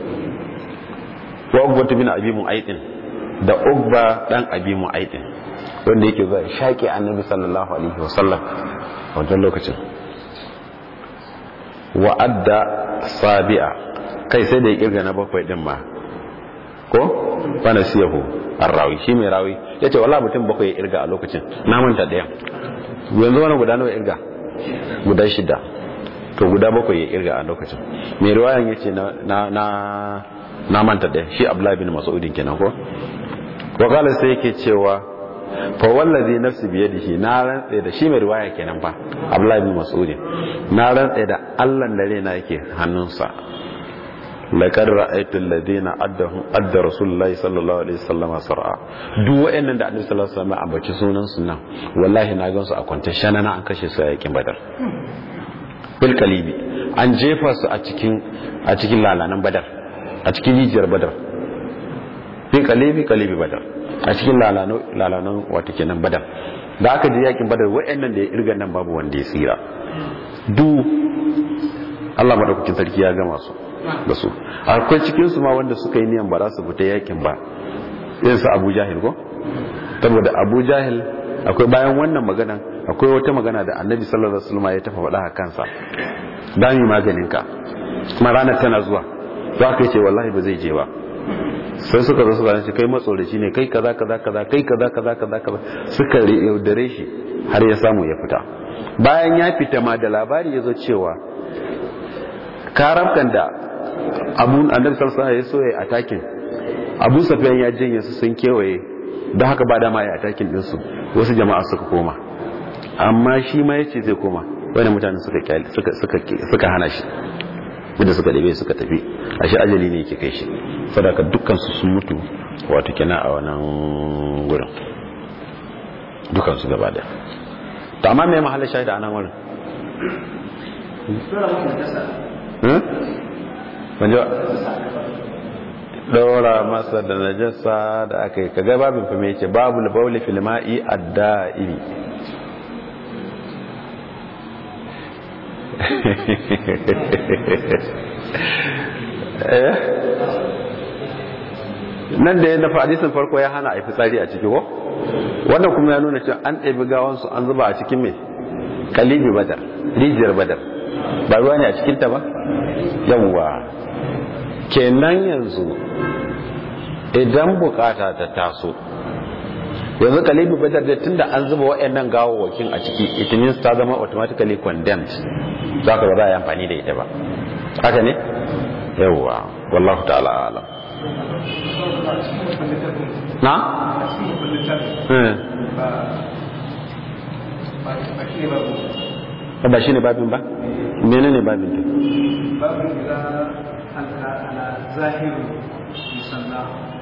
wa ugba ibn abi mu'aytin da ugba dan abi mu'aytin wanda yake zuwa shaki annabi sallallahu alaihi wasallam a wajen lokacin wa adda sabi'a kai sai da ya kirga na bakwai din ma ko fana siyahu arrawi shi mai rawi ya ce wala mutum bakwai ya irga a lokacin na manta ɗaya yanzu wani guda nawa irga guda shida to guda bakwai ya irga a lokacin mai riwayan ya ce na manta ɗaya shi abdullahi bin mas'udin kenan ko wakala sai yake cewa fa wallazi nafsi biyadihi na rantsa da shi mai riwaya kenan fa abdullahi bin mas'udin na rantsa da Allah da rena yake hannunsa laqad ra'aytu alladhina addahum adda rasulullahi sallallahu alaihi wasallam sar'a duk wayannan da annabi sallallahu alaihi wasallam ambaci sunan su nan wallahi na gansu a kwance shanana an kashe su a yakin badar bil kalibi an jefa su a cikin a cikin lalanan badar a cikin rijiyar badar bil kalibi kalibi badar a cikin lalano lalanan wato kenan badar da aka je yakin badar wayannan da ya irga nan babu wanda ya tsira duk Allah madaukakin sarki ya gama su da su akwai cikin su ma wanda suka yi niyan ba za su fita yakin ba irin su Abu Jahil ko saboda Abu Jahil akwai bayan wannan magana akwai wata magana da Annabi sallallahu alaihi wasallam ya tafa faɗa a kansa dan yi maganin ka kuma ranar tana zuwa za ka ce wallahi ba zai je ba sai suka zo suka ce kai matsoraci ne kai kaza kaza kaza kai kaza kaza kaza kaza suka yaudare shi har ya samu ya fita bayan ya fita ma da labari ya zo cewa karabkan da abu annabi sallallahu alaihi wasallam ya so ya atakin abu safiyan ya janye su sun kewaye don haka ba dama ya atakin din su wasu jama'a suka koma amma shi ma yace zai koma wani mutane suka suka suka suka hana shi wanda suka dabe suka tafi ashe ajali ne yake kai shi sadaka dukkan su sun mutu wato kenan a wannan gurin dukkan su gaba daya to amma me mahallin shahida anan wurin ban ji ɗora masa da najasa da aka yi kaga babin fa me yake babu bauli fil ma'i adda'imi nan da ya dafa hadisin farko ya hana a yi fitsari a ciki ko wannan kuma ya nuna cewa an ɗabi gawansu an zuba a cikin mai kalibi badar rijiyar badar ba ruwa ne a cikinta ba yawwa kenan yanzu idan bukata ta taso yanzu kalibi badar da tunda an zuba waɗannan gawawwakin a ciki it means ta zama automatically condemned za ka ba za a yi amfani da ita ba haka ne yawwa wallahu ta'ala alam na? ba shi ne babin ba? mene ne babin ta? babin da ala zahiru musalla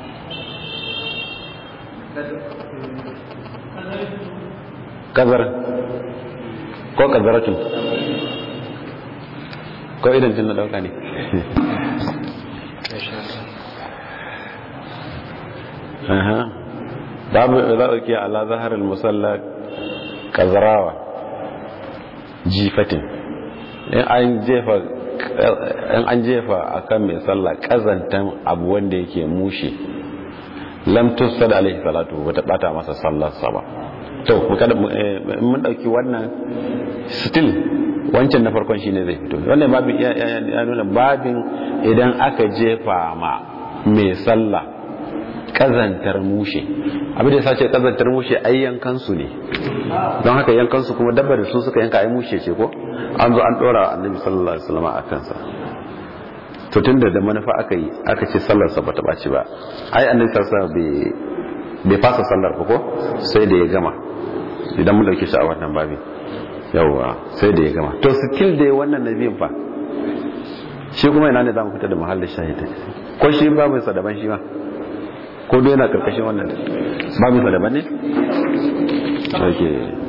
kazar ko kazaratun ko idan tun na dauka ne babu za a ke ala zaharar musalla kazarawa jifatin in an jefa in an jefa akan mai sallah kazantan abu wanda yake mushe lam tusad alaihi salatu bata bata masa sallarsa ba to mun dauki wannan still wancan na farkon shine zai fito wannan babin ya nuna babin idan aka jefa ma mai sallah kazantar mushe abin da ya sace kazantar mushe ai yankan su ne don haka yankan su kuma dabbar da su suka yanka ai mushe ce ko an zo an dora annabi sallallahu alaihi wasallam a kansa to tunda da manufa aka yi aka ce sallar sa bata baci ba ai annabi sallallahu alaihi bai fasa sallar ba ko sai da ya gama idan mun dauke shi a wannan babin yawwa sai da ya gama to still da wannan nabiyin fa shi kuma ina ne zamu fita da mahallin shahidi ko shi babu sa daban shi ma ko dai yana karkashin wannan babu sa daban ne okay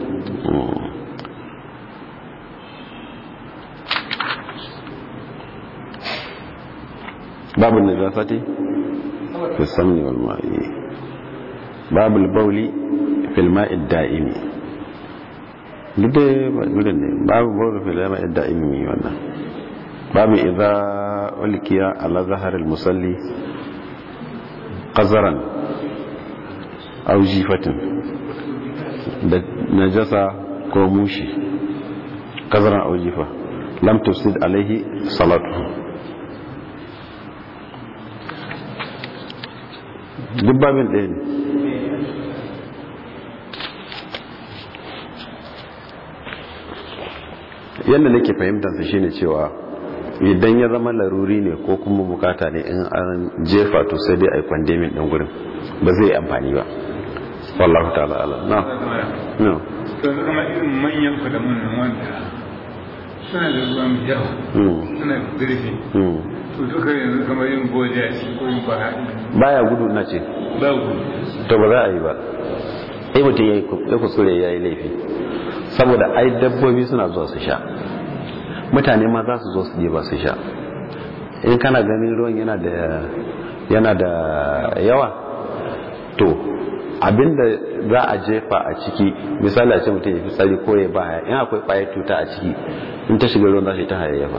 babu najasati fi samni wal ma'i babu al-bawli fil ma'i da'imi duk da wurin ne babu bawli fil ma'i da'imi wannan babu idza ulkiya ala zahar al-musalli qazaran aw jifatin da najasa ko mushi qazaran aw jifa lam tufsid alaihi salatu duk babin ɗaya ne yadda nake fahimtarsa shine cewa idan ya zama laruri ne ko kuma bukata ne in an jefa to sai dai a yi kwandemin ɗin gurin ba zai amfani ba wallahu ta'ala ala na no to zama irin manyan kudamun nan wanda suna da ruwa mai yawa suna da zurfi to duka yanzu kamar yin goje a cikin ko yin bara baya gudu na ce ba gudu to ba za a yi ba ai mutum ya kuskure ya yi laifi saboda ai dabbobi suna zuwa su sha mutane ma za su zo su je ba su sha in kana ganin ruwan yana da yana da yawa to abinda za a jefa a ciki misali a ce mutum ya fi tsari ko ya baya in akwai kwayar cuta a ciki in ta shiga ruwan za su yi ta hayayyafa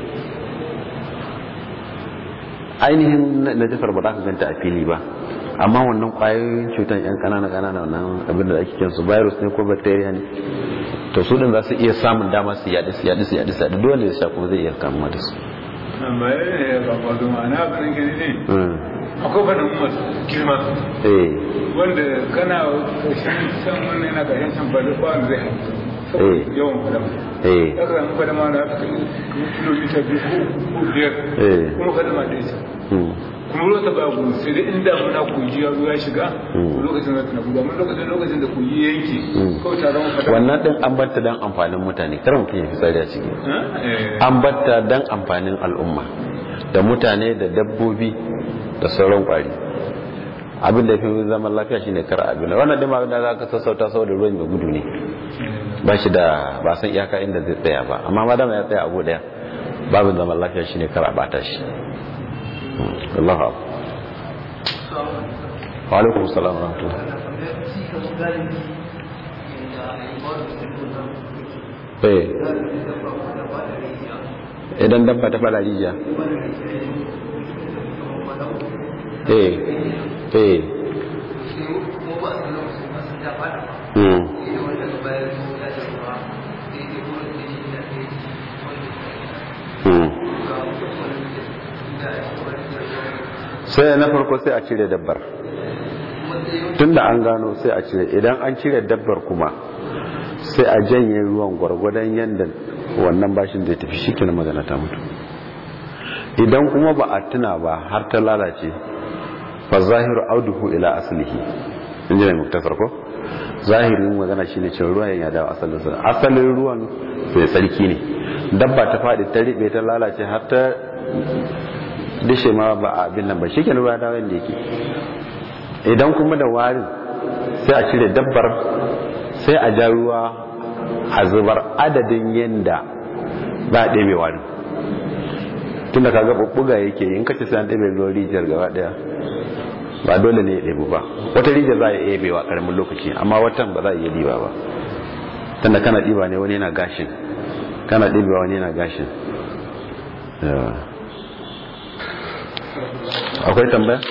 ainihin najasar ba za ka ganta a fili ba amma wannan kwayoyin cutar yan kanana kanana wannan abin da ake kinsu virus ne ko bacteria ne to su din za su iya samun dama su yaɗi su yaɗi su yaɗi su yaɗi dole ya sha kuma zai iya kamuwa da su amma ya ba ba da ma'ana abin gani ne akwai fadin masu girma wanda kana kashin san wannan yana kashin san bada ba zai haifu yawan fadama ya ka samu fadama da aka kai kilomita biyu ko biyar kuma fadama ɗaya ce kuma ruwa ta ba gudu sai dai inda muna kogi ya zo ya shiga lokacin da tana gudu amma lokacin lokacin da kogi ya yanke kawai ta zama fadama wannan din an batta dan amfanin mutane kar mutum ya fi tsari a ciki an batta dan amfanin al'umma da mutane da dabbobi da sauran kwari abin da ya fi zaman lafiya shine kar abin wannan din abin da za ka sassauta saboda ruwan mai gudu ne ba shi da ba san iyaka inda zai tsaya ba amma ma dama ya tsaya abu daya babin zaman lafiya shine kar a bata shi Allah wa alaikum salam wa rahmatullah eh idan dabba ta fada rijiya eh eh hmm sai na farko sai a cire dabbar tunda an gano sai a cire idan an cire dabbar kuma sai a janye ruwan gwargwadon yadda wannan bashin zai tafi shi kina magana ta mutu idan kuma ba a tuna ba har ta lalace fa zahiru auduhu ila aslihi in ji mai muktasar ko zahirin magana shine cewa ruwan ya dawo asalin sa asalin ruwan bai tsarki ne dabba ta faɗi ta riɓe ta lalace har ta dishe ma ba a abin nan ba shi ke ruwa dawo yadda yake idan kuma da warin sai a cire dabbar sai a ja ruwa a zubar adadin yadda ba a ɗebe warin tun da ka ga ɓuɓɓuga yake in kace sai an ɗebe ruwan rijiyar gaba ɗaya ba dole ne ya ɗebu ba wata rijiyar za a iya ɗebewa ƙaramin lokaci amma watan ba za a iya ɗiba ba tunda kana ɗiba ne wani yana gashin kana ɗiba wani yana gashin akwai tambaya